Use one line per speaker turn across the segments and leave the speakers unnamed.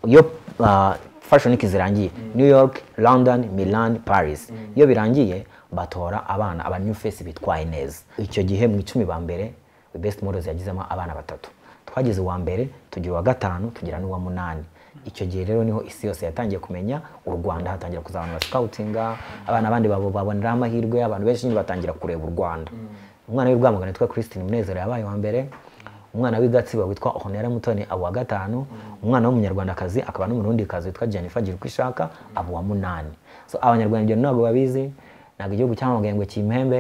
iyo ah, fashion week zirangiye new york london milan paris iyo birangiye batora abana aba new face bitwaye neza icyo gihe mu icumi ba mbere best models yagizemo abana batatu twageze uwa mbere tugira uwa gatanu tugira n'uwa munani icyo gihe rero niho isi yose yatangiye kumenya u rwanda hatangira kuza abantu basikawutinga abana abandi babo baboneraho amahirwe abantu benshi nyine batangira kureba u rwanda umwana w'i rwamagana witwa christine munezero yabaye uwa mbere umwana w'i gatsibo witwa honera mutoni aba uwa gatanu umwana w'umunyarwandakazi akaba n'umurundikazi witwa jennifer gira uko ishaka aba uwa munani so abanyarwanda ibyo ntabwo babizi ntabwo igihugu cyamamagaye ngo kimpembe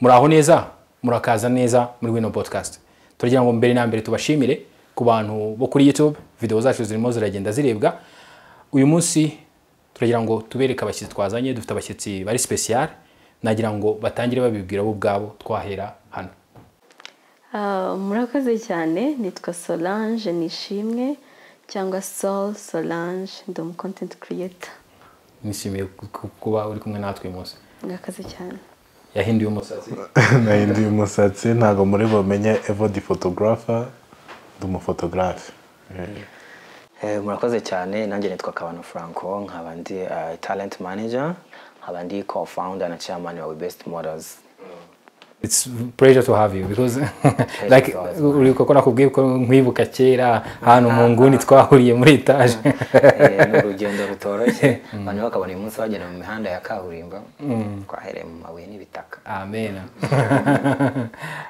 muraho neza murakaza neza muri wino podcast turagira ngo mbere na mbere tubashimire ku bantu bo kuri youtube video zacu zirimo ziragenda zirebwa uyu munsi turagira ngo tubereke abashyitsi twazanye dufite abashyitsi bari special nagira ngo batangire babibwira bo ubwabo twahera hano
Ah, murakoze cyane nitwa solange nishimwe cyangwa sol solange ndi umu content creator
nishimiye ku- ku- kuba uri kumwe natwe uyu munsi
murakoze cyane
yahinduye umusatsi
nahinduye umusatsi ntabwo muri bumenye evodi fotogarafa ndi umufotogarafe
Eh, murakoze cyane nanjye nitwa kabano franco nkaba ndi eh, talent manager nkaba ndi co-founder na chairman wa We best models
It's pleasure to have you because like
is ours,
uribuka ko nakubwiye ko nkwibuka kera ahantu mu nguni twahuriye muri etaje
Eh, ni urugendo rutoroshye abantu bakabona uyu munsi bagenda mu mihanda ya kaburimbo twahereye mu mabuye n'ibitaka
amen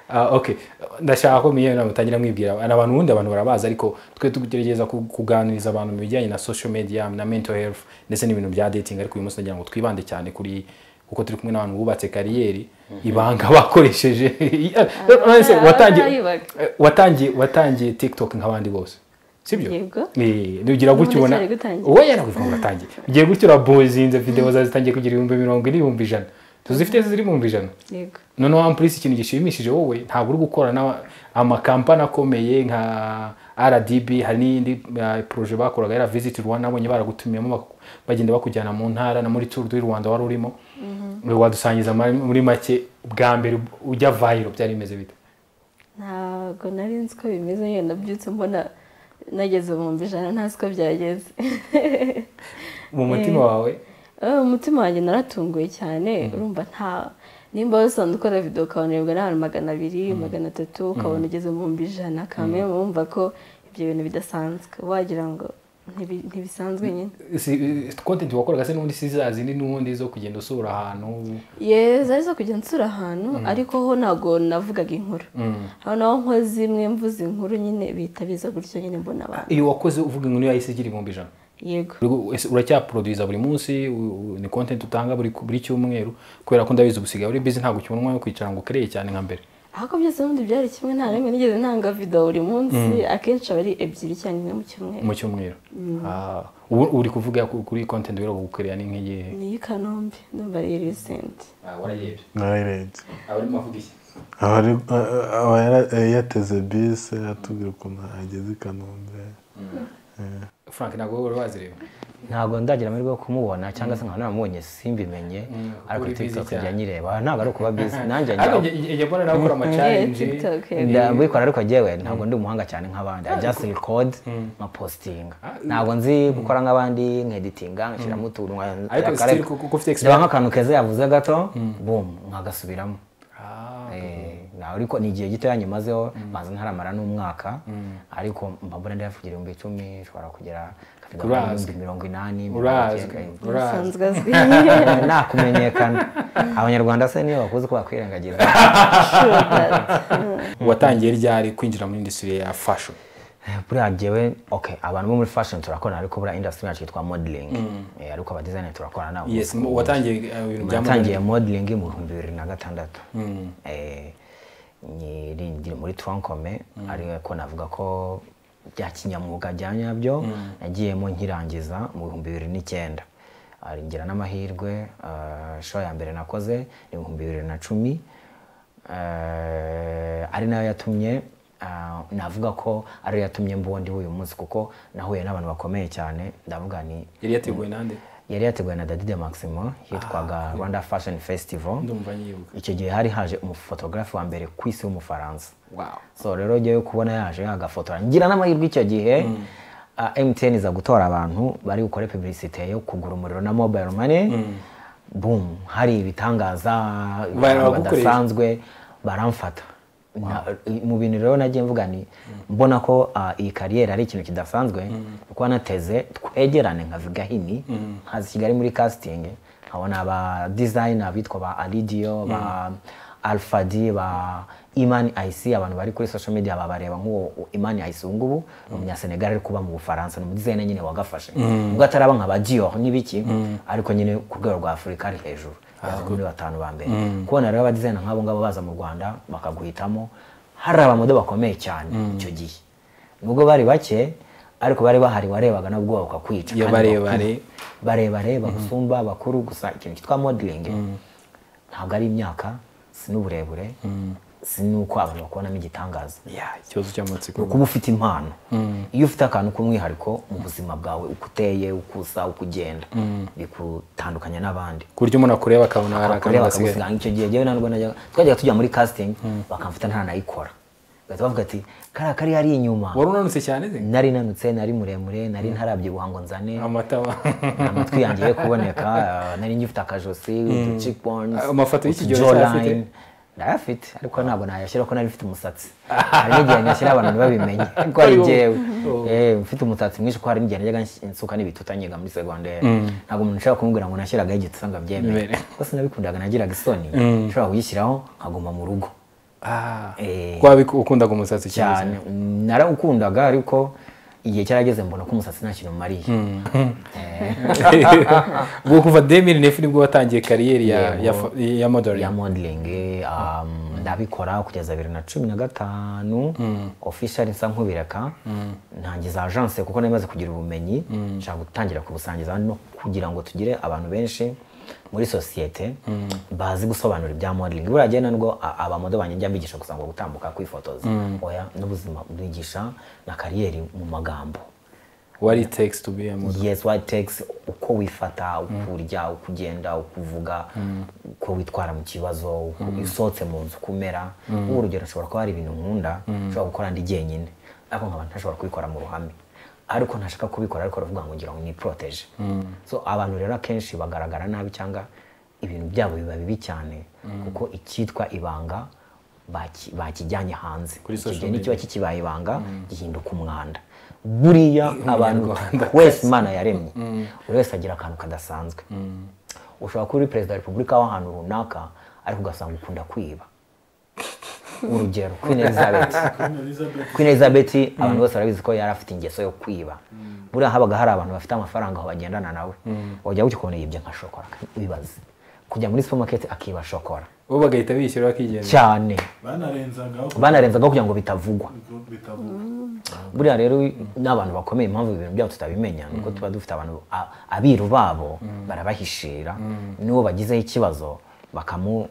Ah, okay ndashaka ko mwiyo mutangira mwibwira ni abantu ubundi abantu barabazi ariko twe tugerageza ku- kuganiriza abantu mu bijyanye na social media na mental health ndetse n'ibintu bya dating ariko uyu munsi nagira ngo twibande cyane kuri kuko turi kumwe n'abantu bubatse kariyeri ibanga bakoresheje Honestly, watangiye
barayibaga.
eh, watangiye watangiye tiktok nk'abandi bose sibyo
Yego.
Eh, ugira gutyo
N'ubundi
ubona
cyari gutangira.
wowe yanakuvuga ngo uratangiye ugiye gutyo urabozinze videwo zawe zitangiye kugira ibihumbi mirongo ine ibihumbi ijana tuzifite ziri mu bihumbi ijana
yego
noneho wampurisi ikintu gishimishije wowe ntabwo uri gukora n'ama- amakampani akomeye nka rdb hari n'indi uh, proje bakoraga yari visit rwanda nabonye baragutumiyemo bak- bagenda bakujyana mu ntara na muri tour du rwanda wari urimo wadusangiza ma- muri make bwa mbere ujya vayiro byari bimeze bite
ntabwo nari nzi ko bimeze yewe nabyutse mbona nageze ibihumbi ijana ntazi ko byageze
mu mutima wawe
Eh, umutima wanjye naratunguye cyane urumva nta nimba wari usanzwe ukora videwo ukabonerwa n'abantu magana abiri magana atatu ukabona ugeze mu bihumbi ijana kamwe wumva ko ibyo bintu bidasanzwe wagira ngo ntibi- ntibisanzwe nyine
si content wakoraga se n'ubundi si za zindi n'ubundi zo kugenda usura ahantu
ye zari zo kujya nsura ahantu ariko ho ntabwo navugaga inkuru aho naho nkoze imwe mvuze inkuru nyine bihita biza gutyo nyine mbona abantu
iyo wakoze uvuga inkuru yahise igira ibihumbi ijana
yego
Uri- ese uracyaproduza buri munsi u- u- ni content utanga buri buri cyumweru kubera ko ndabizi ubusigaye uri busy ntabwo ukibona yo kwicara ngo ukereye cyane nka mbere
ahubwo byose ubundi byari kimwe nta rimwe nigeze ntanga videwo buri munsi akenshi aba ari ebyiri cyangwa imwe mu cyumweru
mu cyumweru Ah, ubu uri kuvuga ku- kuri content rero gukorera ni nk'igihe
ni iy'i kanombe ndumva ari risenti
warayebye
narayirenze
abari mavuga iki
aba ari- aba yara- yateze bisi atubwira ukuntu ageze i kanombe
frank ntabwo wari wazireba
ntabwo ndagira amahirwe yo kumubona cyangwa se nkaba naramubonye simbimenye ariko
uri busy
tiktok
cyane.
ijya nyireba ntabwo ari ukuba bizi nanjye
ariko
njya
njye- njye mbona nawe ukora amacaringi
TikTok, yego.
nda- mbikora ariko jyewe ntabwo ndi umuhanga cyane nk'abandi I just record nkapostinga ntabwo nzi gukora nk'abandi nkeditinga ngashyiramo utuntu nka-
Ariko
akareka.
still kuko- kuko ufite
Ndeba nk'akantu keza yavuze gato boom nkagasubiramo
Ah,
Eh, na- ariko ni igihe gitoya nyimazeho maze ntaramara n'umwaka ariko mba mbona ndeba kugira ibihumbi icumi nshobora kugera nkabigaburira
Urazwi.
ibihumbi mirongo inani mirongo
urazwi
icyenda.
urazwi
asanzwe azwi
nakumenyekana abanyarwanda se niyo bakuzi ko bakwirengagiza
Sure that.
watangiye ryari kwinjira muri industry ya fashion
buriya jyewe okay abantu bo muri fashion turakorana ariko buriya industry yacu yitwa modeling Eh, ariko aba designer turakorana nabo
yes mu- watangiye eh, ibintu bya
natangiye modeling mu bihumbi bibiri na gatandatu Eh, nyiri ndi muri troncome ariko navuga ko bya kinyamwuga bya nyabyo nagiyemo nkirangiza mu bihumbi bibiri n'icyenda Ah, ngira n'amahirwe ah, show ya mbere nakoze ni ibihumbi bibiri na cumi Eh, ari nayo yatumye ah, navuga ko ariyo yatumye mbundi uyu munsi kuko nahuye n'abantu bakomeye cyane ndavuga ni
yari yateguwe nande
yari yateguwe na dadide maximo yitwaga rwanda fashion festival
ndumva nyibuka
icyo gihe hari haje umufotogarafe wa mbere ku isi w'umufaransa
wow
so rero jyewe kubona yaje agafotora ngira n'amahirwe icyo gihe ah, mtn iza gutora abantu bari gukora publicite yo kugura umuriro na mobile money boom hari ibitangaza abantu
baragukoresha.
badasanzwe baramfata Na- mu bintu rero nagiye mvuga ni mbona ko ah, iyi kariyeri ari ikintu kidasanzwe kuko nateze twegerane nkavuga hini nkaza i kigali muri casting nkabona aba designer bitwa ba alidio ba Alpha D ba imani ayisi abantu bari kuri social media babareba nk'uwo imani ayisi ubu ngubu ni umunyasenegali ari kuba mu bufaransa ni umudizayina nyine wagafashe ubwo ataraba nka ba dior n'ibiki ariko nyine ku rwego rwa afurika ari hejuru yaza muri batanu ba mbere kubona rero abadizayina nk'abo ngabo baza mu rwanda bakaguhitamo hari abamodo bakomeye cyane icyo gihe nubwo bari bake ariko bari bahari warebaga nabwo bakakwica
Iyo
kandi
barebare.
bakuru. barebare bagusumba bakuru gusa ikintu cyitwa modeling ntabwo ari imyaka si n'uburebure si n'uko abantu bakubonamo igitangaza
ya ikibazo cy'amatsiko
kuba ufite impano iyo ufite akantu k'umwihariko mu buzima bwawe uko uteye uko usa uko ugenda bikutandukanya n'abandi
ku buryo umuntu akureba akabona hari
bakore
akantu gasigaye
bakagusiga icyo gihe jyewe ntabwo najyaga twajyaga tujya muri casting bakamfata ntanayikora bagahita bavuga ati kariya kari hari inyuma
wari unanutse cyane se
nari nanutse nari muremure nari ntarabyibuha ngo nzane
amataba
amatwi yanjye ye kuboneka eh, nari ngifite akajosi utu cheekbones
Amafoto y'iki gihe
utujawline.
uracyafite?
ndayafite ariko ntabwo nayashyira ko nari mfite umusatsi hari n'igihe nyashyira abantu ntibabimenye ariko ari
Ari wowe.
jyewe Eh, mfite umusatsi mwinshi ko hari n'igihe najyaga nsuka n'ibituta nyiga muri segonderi ntabwo umuntu ushobora kumubwira ngo nashyiragaho igituta ngo abyemere
Bimere.
kuko sinabikundaga nagiraga isoni nshobora kuyishyiraho nkaguma mu rugo
Ah,
Eh.
ko wabi- ukundaga umusatsi cyane
cyane narawukundaga ariko igihe cyarageze mbona ko umusatsi nta kintu umariye
ubwo kuva 2009 nibwo watangiye kariyeri ya ya,
Yego.
ya, ya modeling
ya modeling um, ndabikora kugeza bibiri na cumi na gatanu official nsa nkubireka ntangiza agence kuko nari maze kugira ubumenyi nshaka gutangira kubusangiza no kugira ngo tugire abantu benshi muri sosiyete bazi gusobanura ibya modeling buriya gihe nubwo a- abamodo banjye njya mbigisha gusa ngo gutambuka kwifotoza oya n'ubuzima bigisha na kariyeri mu magambo
what it takes to be a model
yes what it takes uko wifata uko urya uko ugenda uko uvuga uko witwara mu kibazo uko usohotse mu nzu uko umera urugero nshobora kuba hari ibintu nkunda nshobora gukora ndi jyenyine ariko nkaba ntashobora kubikora mu ruhame ariko ntashaka kubikora ariko aravuga ngo ngira ngo niporoteje so abantu rero akenshi bagaragara nabi cyangwa ibintu byabo biba bibi cyane kuko icyitwa ibanga baki- bakijyanye hanze
Kuri
Icyo
social
gihe
media.
nikiba kikibaye ibanga gihinduka umwanda buriya abantu
Umunyarwanda.
wese imana yaremye buri wese agira akantu kadasanzwe ushobora kuba uri perezida wa repubulika w'ahantu runaka ariko ugasanga ukunda kwiba urugero queen elizabeth queen elizabeth abantu bose barabizi ko yari afite ingeso yo kwiba buriya habaga hari abantu bafite amafaranga aho bagendana nawe wajya gutya ukabona yibye nka shokora wibaze kujya muri supermarket akiba shokora
bo bagahita bishyura bakigenda
cyane
banarenzaga
banarenzagaho kugira ngo bitavugwa
bitavuga
buriya rero n'abantu bakomeye impamvu ibintu byabo tutabimenya ni uko tuba dufite abantu a- abiru babo barabahishira n'uwo bagizeho ikibazo bakamu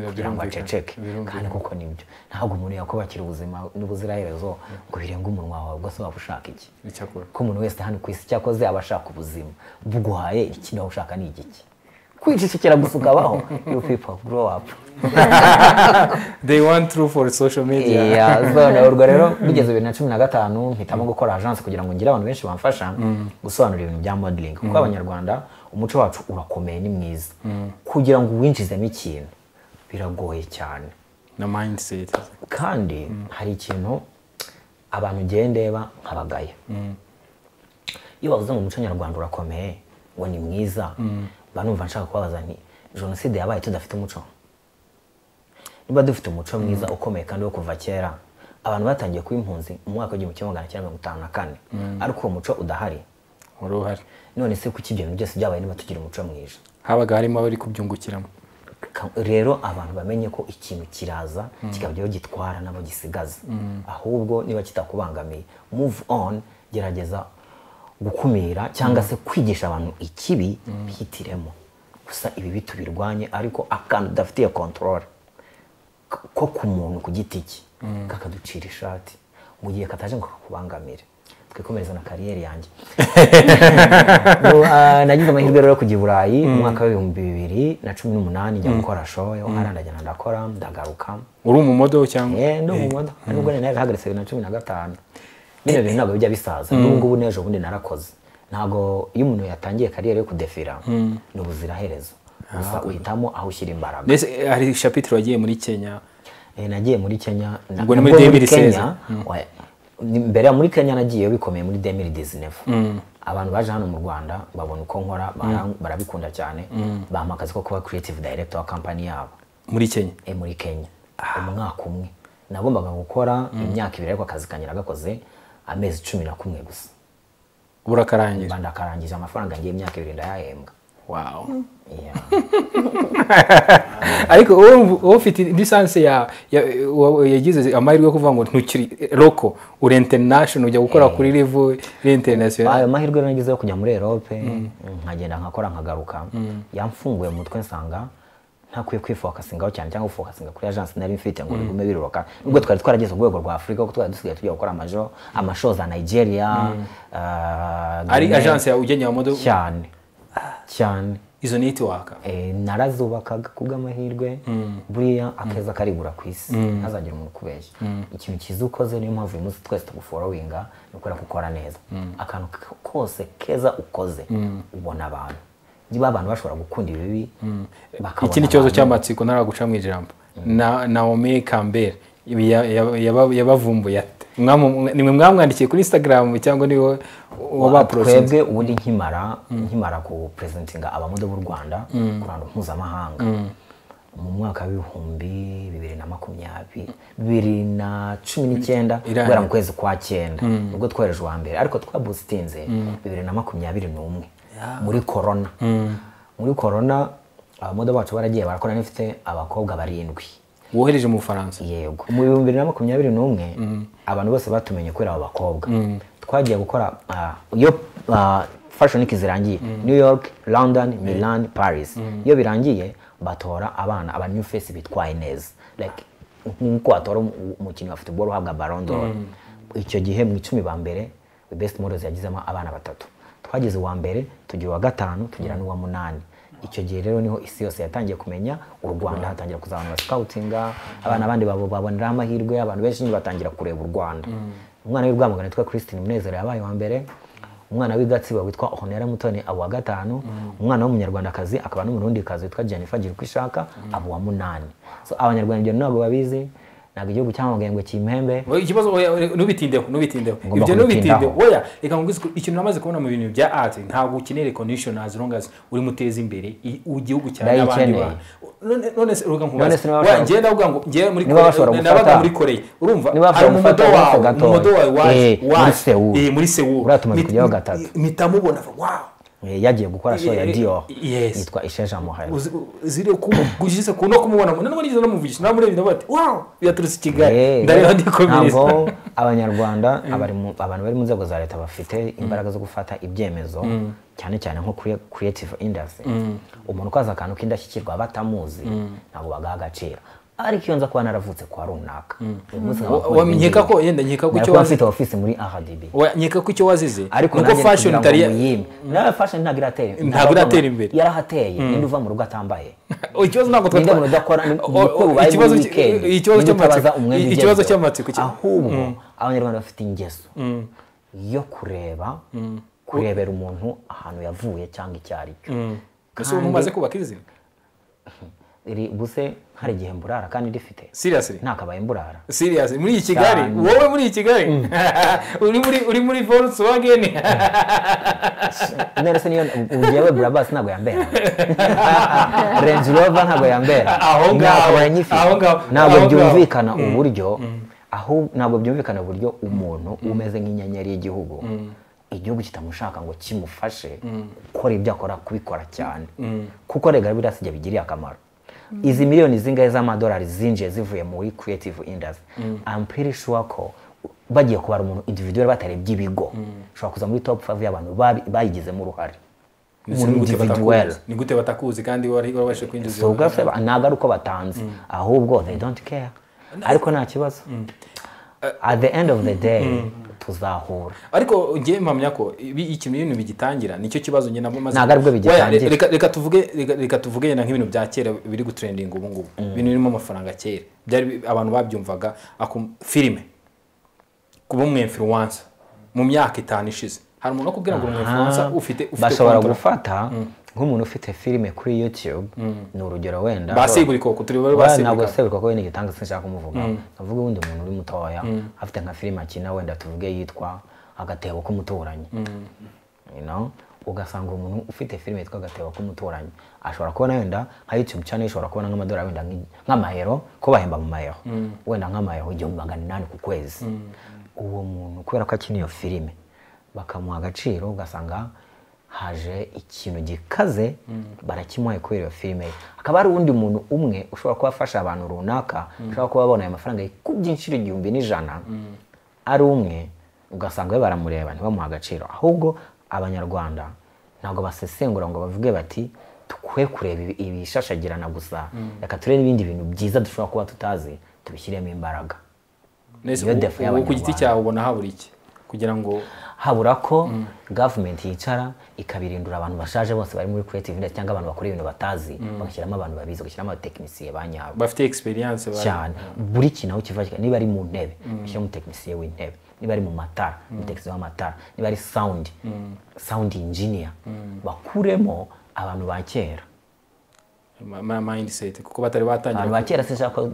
kugira ngo aceceke kandi kuko nibyo ntabwo umuntu yakubakira ubuzima n'ubuziraherezo ngo birenge umunwa wawe ubwo se waba ushaka iki
icyakora
ko umuntu wese hano ku isi cyakoze aba ashaka ubuzima buguhaye iki nawe ushaka ni igiki kwicecekera gusa ukabaho you people grow up
they want true for social media
Yeah, so na urwo rero bigeze bibiri na cumi na gatanu mpitamo gukora agence kugira ngo ngire abantu benshi bamfasha gusobanura ibintu bya modeling kuko abanyarwanda umuco wacu urakomeye ni mwiza kugira ngo uwinjizemo ikintu biragoye cyane
na mindset
kandi hari ikintu abantu ugiye ndeba nkabagaya iyo bavuze ngo umuco nyarwanda urakomeye ngo ni mwiza mba numva nshaka kubabaza nti jenoside yabaye tudafite umuco niba dufite umuco mwiza ukomeye kandi wo kuva kera abantu batangiye kuba impunzi mu mwaka w'igihumbi kimwe magana cyenda mirongo itanu na kane ariko uwo muco udahari
wari uhari
none se kuki ibyo bintu byose byabaye niba tugira umuco mwiza
habaga harimo abari kubyungukiramo
Ka- rero abantu bamenye ko ikintu kiraza kikabyo gitwara nabo gisigaza ahubwo niba kitakubangamiye move on gerageza gukumira cyangwa se kwigisha abantu ikibi bihitiremo gusa ibibi tubirwanye ariko akantu udafitiye control K- ko ku muntu ku giti cye kakaducira ishati mu gihe kataje ngo kakubangamire twikomereza na kariyeri yanjye Ubu, ah, nagize amahirwe rero yo kujya i burayi mu mwaka w'ibihumbi bibiri na cumi n'umunani njya gukora show hariya ndagenda ndakora ndagaruka
uri umumodo cyangwa
Eh, ndi umumodo nubwo nari narahagaritse bibiri na cumi na gatanu bino bintu ntabwo bijya bisaza n'ubu ngubu n'ejo bundi narakoze ntabwo iyo umuntu yatangiye kariyeri yo kudefira ni ubuziraherezo gusa uhitamo aho ushyira imbaraga
mbese eh, hari shapitire wagiye muri kenya
Eh, nagiye muri kenya na-
Ubwo ni
nabwo
muri 2016.
oya, ni- mbere ya muri kenya nagiyeyo bikomeye muri 2019 abantu baje hano mu rwanda babona uko nkora bara- barabikunda cyane bampa akazi ko kuba creative director wa kampani yabo
muri kenya
e muri kenya umwaka umwe nagombaga gukora imyaka ibiri ariko akazi kanjye nagakoze amezi cumi na kumwe gusa
burakarangira
rwanda akarangije amafaranga ngiye imyaka ibiri ndayahembwa
wow
Yeah.
ariko wowe- wowe ufite lisansi ya ya- wa- yagize amahirwe yo kuvuga ngo ntukiri roko uri international ujya gukora kuri level international
ayo mahirwe rero nagize yo kujya muri erope nkagenda nkakora nkagaruka yamfunguye mu mutwe nsanga ntakwiye kwifokasingaho cyane cyangwa gufokasinga kuri agence nari mfite ngo bigume biruroka nubwo twari twarageze ku rwego rwa afurika kuko twari dusigaye tujya gukora amajo amasho za nigeria ah,
ari
Guinea.
agence ya ugenya modo
cyane cyane
izo network
Eh, narazubakaga ku bw'amahirwe buriya akeza karigura ku isi ntazagira umuntu ukubeshya ikintu cyiza ukoze niyo mpamvu uyu munsi twese tuguforowinga ni ukubera ko ukora neza akantu k- kose keza ukoze ubona abantu niba abantu bashobora gukunda ibibi bakabona
iki ni ikibazo
abantu.
cy'amatsiko ntaraguca mu ijambo na naomi campbell ibi ya- ya- yaba- yabavumbuye ate Mwamu- nimwe mwamwandikiye kuri instagram cyangwa niwe wabaporosesi
twebwe ubundi nkimara nkimara ku presentinga abamodo b'u rwanda ku ruhando mpuzamahanga mu mwaka w'ibihumbi bibiri na makumyabiri bibiri na cumi n'icyenda
Irangiye.
guhera mu kwezi kwa cyenda nibwo twohereje uwa mbere ariko twabusitinze bibiri na makumyabiri n'umwe muri korona muri korona abamodo bacu baragiye barakora n'ifite abakobwa barindwi
wohereje mu bufaransa
yego mu bihumbi bibiri na makumyabiri n'umwe abantu bose batumenye kubera abo bakobwa twagiye gukora ah, iyo ah, fashion week zirangiye new york london milan paris iyo birangiye batora abana aba new face bitwaye neza like nk'uko watora umu- umukinnyi wa football uhabwa baron d'or icyo gihe mu icumi ba mbere the best models yagizemo abana batatu twageze uwa mbere tugira uwa gatanu tugira n'uwa munani icyo gihe rero niho isi yose yatangiye kumenya u rwanda hatangira kuza abantu basikawutinga abana abandi babo baboneraho amahirwe abantu benshi nyine batangira kureba u rwanda umwana w'i rwamagana witwa christine munezero yabaye uwa mbere umwana w'i gatsibo witwa honera mutoni aba uwa gatanu umwana w'umunyarwandakazi akaba n'umurundikazi witwa jennifer girukwishaka aba uwa munani so abanyarwanda ibyo ntabwo babizi ntabwo igihugu cyamamagaye ngo kimpembe
Oya, ikibazo oya, oya, ntubitindeho ntubitindeho
Ngomba
ibyo
kubitindaho.
ntubitindeho oya reka nkubwize ko ikintu namaze kubona mu bintu bya art ntabwo ukeneye recognition as long as uri muteza imbere i- igihugu cyawe n'abandi
Ndayikeneye.
bantu none none se uruga
None
nkubaze
se niba
oya
bashobora-
njyewe ndavuga ngo njyewe muri
niba bashobora
Korea nabaga
gufata-
muri Korea urumva
niba bashobora
ari umumodo
gufata agato
wawe
gatoya.
umumodo wawe waje
Eh, muri
waje.
Seoul.
Eh, muri Seoul
Uriya tumaze
Mit-
kujyaho
mit-
gatatu.
mitamubona wow
Eh, yagiye gukora show ya
Eh,
dior
yes.
yitwa isheja muhari
uzi- uzire ku gushyize ku no kumubona nubwo nigeze no muvugisha nawe murebye ndavuga ati wow byaturutse i Kigali
Eh,
ndareba ndikomereza
ntabwo abanyarwanda abari mu- abantu bari mu nzego za leta bafite imbaraga zo gufata ibyemezo cyane cyane nko kuri creative industry umuntu ukaza akantu k'indashyikirwa batamuzi ntabwo bagaha agaciro ariko iyo nza kuba naravutse kwa runaka uyu munsi nkaba
Wa-
nkora
wamenyeka
ibindi
ko yenda nkeka ko
bintu.
icyo
Nari kuba
wazi
mfite ofisi muri rdb
Oya, nkeka ko icyo wazize
ariko
nuko fashion itari ya-
nawe fashion ntabwo iratera
Ntabwo iratera imbere.
yarahateye ninde uva mu rugo atambaye
Oh, ikibazo ntabwo
ninde
twatwa-
umuntu udakora ni-
Oh,
ni uko
oh,
ubaye
ikibazo
muri
cy-
weekend
ikibazo
ninde
cy'amatsiko-
utabaza umwenda
i-
ugezweho.
ikibazo cy'amatsiko cya-
ahubwo abanyarwanda bafite ingeso yo kureba kurebera umuntu ahantu yavuye cyangwa icyo ari cyo
Ese ubu mumaze kubaka izina
Iri- buse hari igihe mburara kandi rifite
seriously
ntakabaye mburara
serious muri iyi kigali
Cyane.
wowe muri iyi kigali uri muri uri muri volkswagen
none se niyo njyewe burabasi ntabwo yambera renji rova ntabwo yambera
Aho ngaho,
Ntabwo
aho ngaho,
yanyifite ntabwo
aho ngaho.
byumvikana uburyo aho ntabwo byumvikana uburyo umuntu umeze nk'inyenyeri y'igihugu igihugu kitamushaka ngo kimufashe gukora ibyo akora kubikora cyane kuko rega birasi ibyo bigiriye akamaro izi miliyoni zingahe z'amadolari zinjiye zivuye muri creative industry i'm pretty sure ko bagiye kubara umuntu individual batarebye ibigo ushobora kuza muri top 5 y'abantu babi- bayigizemo uruhare
Ndetse
Muri
ni gute batakuzi?
individual.
ni gute batakuzi kandi wari wabashe kwinjiza
so ubwose ntabwo ari uko batanze ahubwo they don't care ariko nta kibazo at the end of the day tuzahura
ariko ngewe mpamya ko ibi- ikintu ibintu bigitangira nicyo kibazo njye nabo maze
Ntabwo aribwo bigitangira.
Oya, re- reka- reka tuvuge reka- reka tuvuge yenda nk'ibintu bya kera biri gutrendinga ubu ngubu ibintu birimo amafaranga kera byari bi- abantu babyumvaga akum- filime kuba umwemfiruwansa mu myaka itanu ishize hari umuntu wakubwira ngo umwemfiruwansa
Aha,
ufite ufite
bashobora
kontora.
gufata nk'umuntu ufite filime kuri youtube ni urugero wenda
basiburi koko turi bari
Wala ntabwo
basiburi
se kuko wenda igitanga sinshaka kumuvugaho navuga ubundi muntu uri mutoya afite nka filime akina wenda tuvuge yitwa agatebo k'umuturanyi You know? ugasanga umuntu ufite filime yitwa agatebo k'umuturanyi ashobora kubona wenda nka youtube channel ishobora kubona nk'amadolari wenda nk'i- nk'amayero ko bahemba mu mayero wenda nk'amayero igihumbi magana inani ku kwezi uwo muntu kubera ko akina iyo filime bakamuha agaciro ugasanga haje ikintu gikaze barakimuhaye kubera iyo filime ye. hakaba hari uwundi muntu umwe ushobora kuba afasha abantu runaka ushobora kuba abona ayo mafaranga yikubye inshuro igihumbi n'ijana ari umwe ugasanga we baramureba ntibamuha agaciro ahubwo abanyarwanda ntabwo basesengura ngo bavuge bati dukwiye kureba ibi- ibishashagirana gusa reka turebe n'ibindi bintu byiza dushobora kuba tutazi tubishyiremo imbaraga
Nese
Iyo defu
ubu ku giti
y'Abanyarwanda.
cyawe ubona habura iki kugira ngo
habura ko gavumenti yicara ikabirindura abantu bashaje bose bari muri creative industry cyangwa abantu bakora ibintu batazi bagashyiramo abantu babizi bagashyiramo abatekinisiye ba nyabo
bafite experience ba-
cyane buri kintu aho kiva kigana. niba ari mu ntebe bashyiramo umutekinisiye w'intebe niba ari mu matara umutekinisiye w'amatara niba ari sound sound engineer bakuremo abantu ba kera
ma- ma- mindset kuko batari
abantu
batangira
ba kera sinshaka ko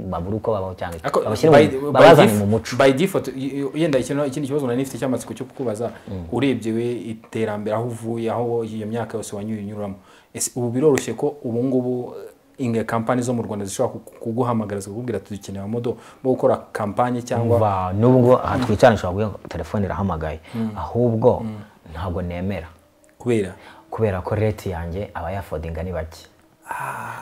babura uko babaho cyangwa iki.
Ako-
Babashyire mu-
by- by
babazane
def-
mu muco
by default y- y- yenda ikintu- ikindi kibazo nari nifite cy'amatsiko cyo kukubaza urebye we iterambere aho uvuye aho iyo myaka yose wanyuye unyuramo ese ubu biroroshye ko ubu ngubu inge kampani zo mu rwanda zishobora ku- kuguhamagara zikakubwira ati dukeneye amodo bo gukora kampanye cyangwa
Ba- n'ubu ngo aha twicarana ushobora guha telefone irahamagaye ahubwo ntabwo nemera
kubera
kubera ko reti yanjye aba yafodinga ni bake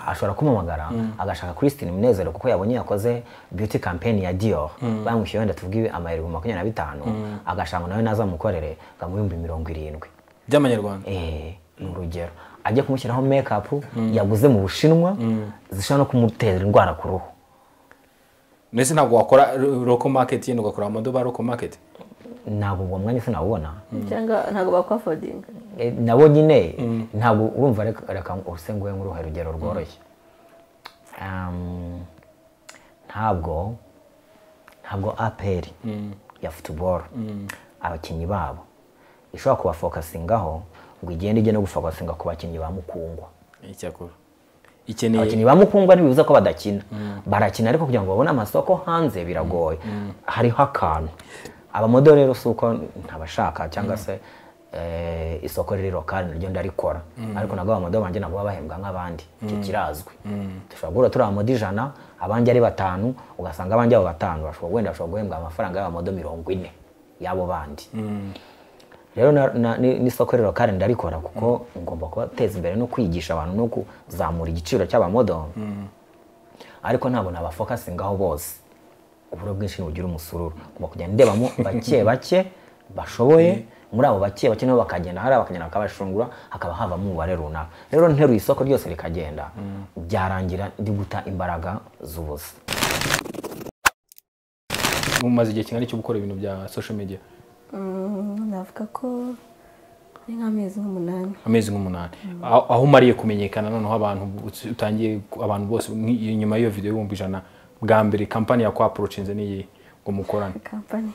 ashobora kumuhamagara agashaka Christine Munezero kuko yabonye yakoze beauty campaign ya Dior bamwishyuye wenda tuvuge amayero ibihumbi makumyabiri na bitanu agashanga nawe nazamukorere ngamuha ibihumbi mirongo irindwi
by'amanyarwanda
Eh, ni urugero ajya kumushyiraho makeup yaguze mu bushinwa zishobora no kumutera indwara ku ruhu
ndetse ntabwo wakora ro- local market yenda ugakora amodo ba local market
ntabwo uwo mwanya sinawubona
cyangwa ntabwo bakwafodinga
Eh, nabo nyine ntabwo urumva reka- reka use nguhe nk'uruhe rugero rworoshye Um, ntabwo ntabwo aperi ya futuboro abakinnyi babo ishobora kubafokasingaho ngo igende ijye no gufokasinga ku bakinnyi ba mukungwa
icyakora ikeneye
abakinnyi ba mukungwa ntibibuza ko badakina barakina ariko kugira ngo babone amasoko hanze biragoye hariho akantu abamodeli rero si uko ntabashaka cyangwa se eh, isoko riri lokali naryo ndarikora ariko nabwo abamodeli banjye nabo baba bahembwa nk'abandi icyo kirazwi dushobora guhura turi abamodi ijana abanjye ari batanu ugasanga abanjye abo batanu bashobora wenda bashobora guhembwa amafaranga y'abamodo mirongo ine y'abo bandi rero na- na- ni- n'isoko rero kandi ndarikora kuko ngomba kubateza imbere no kwigisha abantu no kuzamura igiciro cy'abamodo ariko ntabwo nabafokasingaho bose uburo bwinshi ntibugira umusururu ngomba kugenda ndebamo bake bake bashoboye muri abo bake bake nabo bakagenda hari abakagenda bakabashungura hakaba havamo umubare runaka rero nteruye isoko ryose rikagenda byarangira ndi guta imbaraga z'ubusa
umaze igihe kingana cyo gukora ibintu bya social media
Mm, navuga ko ari nk'amezi nk'umunani
amezi nk'umunani aho aho umariye kumenyekana noneho abantu uts- utangiye ku- abantu bose nk'i- nyuma y'iyo video y'ibihumbi ijana bwa mbere kampani yakwaporochinze n'iyi ngo mukorane
kampani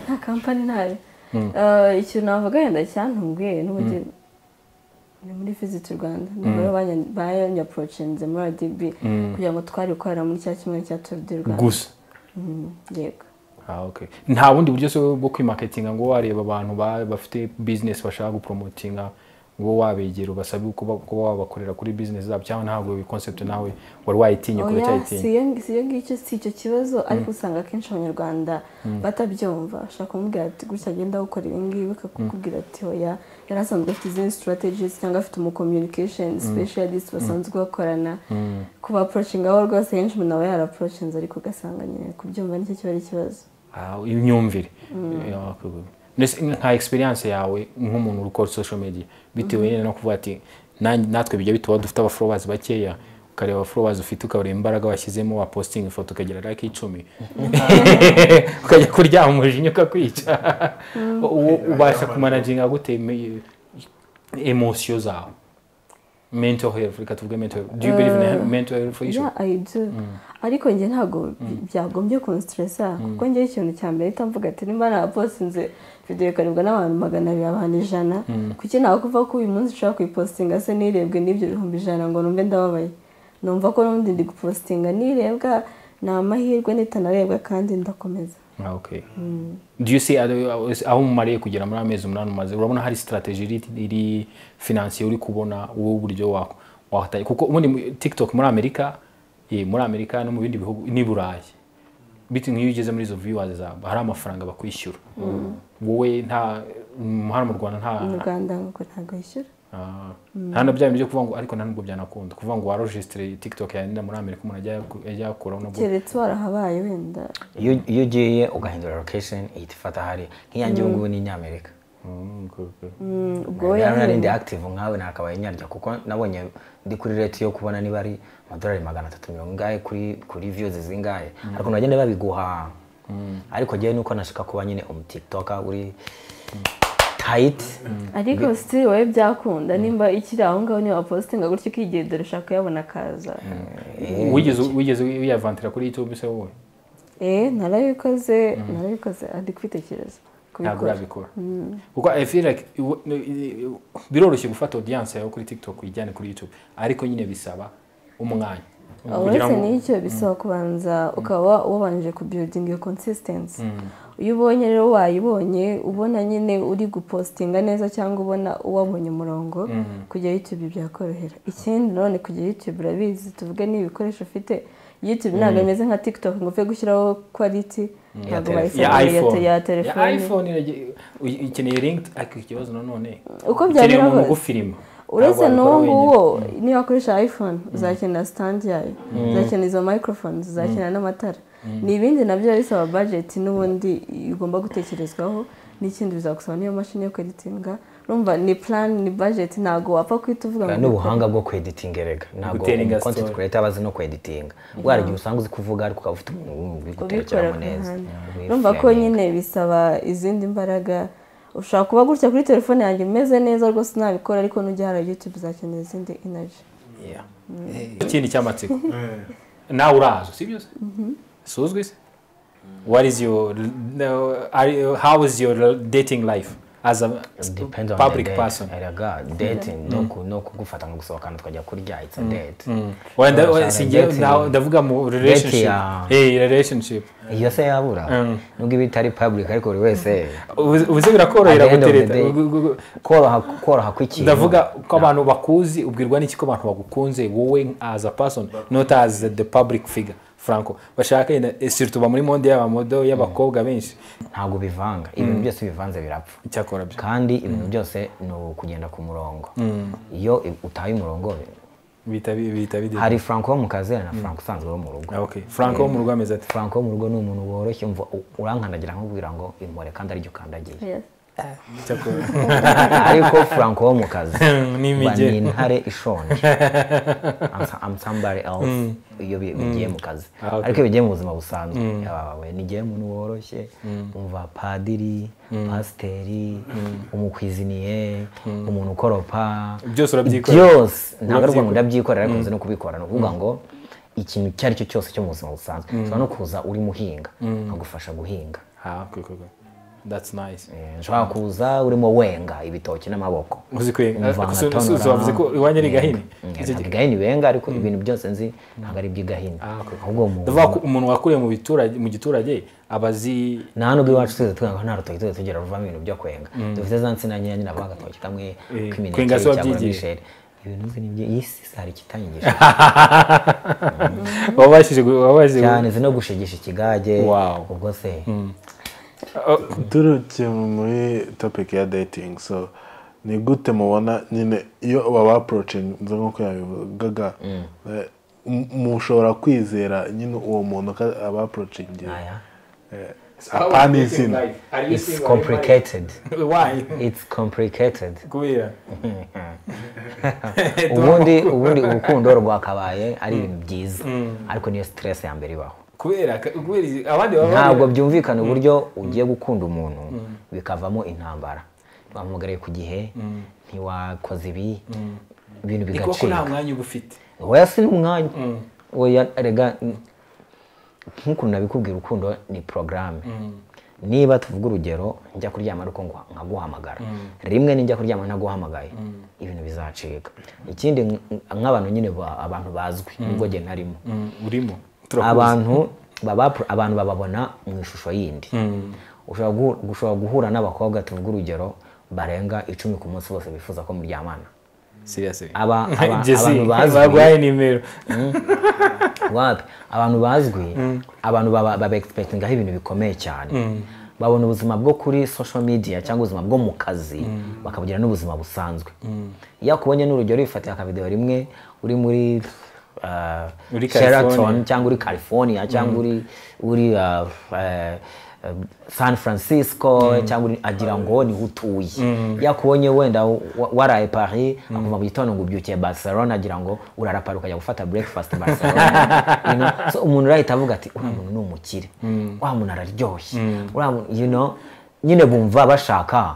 nta kampani ntayo Eh, ikintu navuga wenda cyantunguye n'ubundi ni muri visit rwanda nibo banyaporocinze muri adb kugira ngo twari gukorera muri cya kimwe cya tour du rwanda
gusa
Mm, yego
Ah, okay. nta bundi buryo se bwo kwimaketinga ngo wareba abantu ba- bafite business bashaka gupromotinga ngo wabegera ubasabe kuba kuba wabakorera kuri business zabo cyangwa ntabwo iyo concept nawe wari wayitinye kure
oya
cyayitinya
siyo siyo ngicyo si icyo kibazo ariko usanga akenshi abanyarwanda batabyumva ushobora kumubwira ati gutya agenda gukora ibi ngibi bakakubwira ati oya yari asanzwe afite izindi strategies cyangwa afite umu communication specialist basanzwe bakorana kuba approaching aho rwose henshi umuntu aba yara approachinze ariko ugasanga nyine kubyumva nicyo kiba ari ikibazo
Ah, imyumvire Yeah, okay, good. Mbese nka experience yawe nk'umuntu uri gukora social media bitewe nyine no kuvuga ati "Nanjye- natwe bijya bituba dufite abaforowazi bakeya ukareba followers ufite ukareba imbaraga washyizemo wapostinga ifoto ukagira like icumi ukajya kuryama umujinya ukakwica uwo ubasha kumanaginga gute me- emosiyo zawe mental health reka tuvuge mental health do you believe in he- mental health issue
yeah, I do. ariko njye ntabwo byagombye kunsitiresa kuko njye ikintu cya mbere uhita mvuga ati nimba napostinze videwo ikarebwa n'abantu magana abiri abantu ijana kuki nakuva ko uyu munsi ushobora kuyipositinga se nirebwe n'ibyo bihumbi ijana ngo numve ndababaye numva ko n'ubundi ndi gupositinga nirebwa ni amahirwe nitanarebwa kandi ndakomeza
Ah, okay do you see aho aho mumariye kugera muri amezi umunani umaze urabona hari strategy iri, iri financier uri kubona wowe uburyo wako wahatari kuko ubundi mu- tiktok muri amerika eh, muri amerika no mu bindi bihugu n'i burayi biti nk'iyo ugeze muri izo viewers zawe hari amafaranga bakwishyura wowe nta mm, hano mu rwanda nta
mu rwanda nuko ntabwo yishyura
Ah. nta na bya bintu byo kuvuga ngo ariko nta nubwo byanakunda kuvuga ngo warojisitire tiktok yawe muri amerika umuntu ajya ajya yakuraho nabwo
keretse warahabaye wenda
iyo iyo ugiye ugahindura location ihita ifata hariya nk'iyanjye ubu ngubu ni inyamerika
Mm, okay, okay.
Mm, ubwo we
rero nari
yahereye
ndi active nkawe nakabaye nyarya kuko nabonye ndi kuri rete yo kubona niba ari amadolari magana atatu mirongo ingahe kuri kuri views zingahe ariko nagenda babiguha ariko njyewe nuko nashaka kuba nyine umutiktoka uri tight
ariko sitiri wowe byakunda nimba ikiri aho ngaho niba wapositinga gutyo ukigendera ushaka kuyabona akaza
wigeze wigeze wiyavantira kuri youtube se wowe
eh narabikoze narabikoze ari kwitekereza
ntabwo
kubikora
urabikora kuko i feel like iwo- ni- i- i- biroroshye gufata audience yawe kuri tiktok uyijyane kuri youtube ariko nyine bisaba umwanya Kugira
uretse
ngo-
n'icyo bisaba kubanza ukaba wabanje kubiridinga iyo consistency iyo ubonye rero wayibonye ubona nyine uri gupositinga neza cyangwa ubona uwabonye umurongo kujya youtube byakorohera ikindi none kujya youtube urabizi tuvuge n'ibikoresho ufite youtube ntabwo imeze nka tiktok ngo upfe gushyiraho quality ntabwo
telefone.
ya
bayisanga ya te-
iphone
ya
ya
telefone
iphone irage- uy- ukeneye link ariko ikibazo nanone
Uko
ukeneye
byagera
umuntu
kose.
ugufilima
uretse
Ntabwo
n'uwo
wabikora
nguwo
wenyine.
niba wakoresha iphone uzakenera sitandi yayo uzakenera izo microphones uzakenera n'amatara ni ibindi nabyo biba bisaba budget n'ubundi igomba gutekerezwaho n'ikindi bizagusaba n'iyo mashini yo kweditinga urumva ni plan ni budget ntabwo wapfa guhita uvuga ngo
n'ubuhanga bwo kweditinga erega ntabwo
Gutera inga
content
story.
creator aba azi no kweditinga ubwo hari igihe usanga uzi kuvuga ariko ukaba ufite umuntu uri
ubikora
gutekeramo
ku
neza
ruhande
Yeah,
urumva ko
reframing.
nyine bisaba izindi mbaraga ushobora kuba gutya kuri telefone yanjye umeze neza rwose nabikora ariko nujya hari youtube uzakenera izindi energy
Yeah. ikindi cy'amatsiko nawe urazo sibyo se suzwi se what is your no, are you- how is your dating life as a
depends on
public
the date.
person
erega dating no ku- no kugufata ngo gusohokana tukajya kurya it's a date
Well, nda-
Urashaka
si njye-
dating.
nda- ndavuga mu
Dating,
relationship
ah.
Eh, relationship
iyo se yabura nubwo iba itari public ariko buri wese
Ubu- ubuze birakorohera
At the end of the
gutereta
day.
Gu- gu- gu-
koroha koroha kw'ikintu
ndavuga ko abantu bakuzi ubwirwa n'iki ko abantu bagukunze wowe as a person not as the public figure franco bashaka yenda- eh, surtout ba muri monde y'abamodo y'abakobwa benshi
ntabwo bivanga ibintu byose bivanze birapfa
icyakora byo
kandi ibintu byose ni ukugenda ku murongo iyo i- utaye umurongo
bihita bi- bihita bidenda.
hari franco wo mu kazi na franco usanzwe wo mu rugo
Ah, okay. franco wo mu rugo ameze ati
franco wo mu rugo ni umuntu woroshye umva u- urankandagira nkubwira ngo impore kandi aribyo ukandagiye
Yes.
icyakora
ariko franco wo mu kazi
Ni
uba
imigeri.
ni intare ishonje I'm so- I'm somebody else iyo bi- bigiye mu kazi
Ah, okay.
ariko iyo bigiye mu buzima busanzwe yabawe nigiye umuntu woroshye umva padiri pasiteri umukwiziniye umuntu ukoropa
Byose urabyikorera?
byose ntabwo ari
Urabyikorera?
umuntu ndabyikorera ariko nzi no kubikora ni ukuvuga ngo ikintu icyo ari cyo cyose cyo mu buzima busanzwe ushobora no kuza uri muhinga nkagufasha guhinga
ah okay, okay, okay. that's nice
Eh, nshobora kuza urimo wenga ibitoki n'amaboko
uzi kwenga
Umva
Ako- so- so-
nkatonora.
so wavuze ko iwanyu ari gahini
Mm,
Icyo-
ntabwo igahini benga ariko ibintu byose nzi ntabwo ari iby'igahini ahubwo umuntu
ndavuga ko umuntu wakuriye mu biturage mu giturage aba azi
nta nubwo iwacu tuzi twenga nta rutoki tuzi tugira ruvamo ibintu byo kwenga dufite za nsina nkeya nyine haba agatoki kamwe k'imineke
kwenga si
cyangwa
wabyigiye.
misheri ibintu nzi nibyo iyi si hari ikitanyigisha
wabashije gu- wabashije gu-
cyane nzi no gushigisha ikigage
Wow.
ubwo se
turukiye muri topic ya dating so ni gute mubona nyine iyo baba approaching nk'uko yabivugaga eh, mu- mushobora kwizera nyine uwo muntu ko aba approaching
aya
apana izina
it's complicated
Why?
it's complicated
kubera
ubundi ubundi urukundo rwakabaye ari ibintu byiza ariko niyo stress ya mbere ibaho
kubera kubera izi- abandi baba
ntabwo byumvikana uburyo ugiye gukunda umuntu bikavamo intambara ntiwamuhamagariye ku gihe ntiwakoze ibi ibintu
ni kuko nta
bigacika
mwanya uba ufite
oya si n'umwanya oya rega nk'ukuntu nabikubwira urukundo ni porogaramu niba tuvuga urugero njya kuryama ariko ngo nkaguhamagara rimwe ninjya kuryama ntaguhamagaye ibintu bizacika ikindi nk- nk'abantu nyine ba- abantu bazwi nubwo njye ntarimo
Mm, urimo
abantu baba pro- abantu bababona mu ishusho yindi ushobora guhu- ushobora guhura n'abakobwa tuvuga urugero barenga icumi ku munsi bose bifuza ko muryamana
siyasi
aba- aba- abantu bazwi.
bagwaye nimero
wapi abantu bazwi abantu baba baba expectingaho ibintu bikomeye cyane babona ubuzima bwo kuri social media cyangwa ubuzima bwo mu kazi bakabugira n'ubuzima busanzwe iyo akubonye n'urugero wifatira akavidewo rimwe uri muri ah,
Uri
Sheraton
California.
cyangwa uri california cyangwa uri uri ah, eh, eh, san francisco cyangwa uri- agira ngo niho utuye yakubonye wenda wa- waraye paris akuva mu gitondo ngo ubyukiye barcelona agira ngo urarapara ukajya gufata breakfast barcelona you know? so umuntu urahita avuga ati uriya muntu ni umukire uriya muntu araryoshye uriya muntu you know nyine bumva bashaka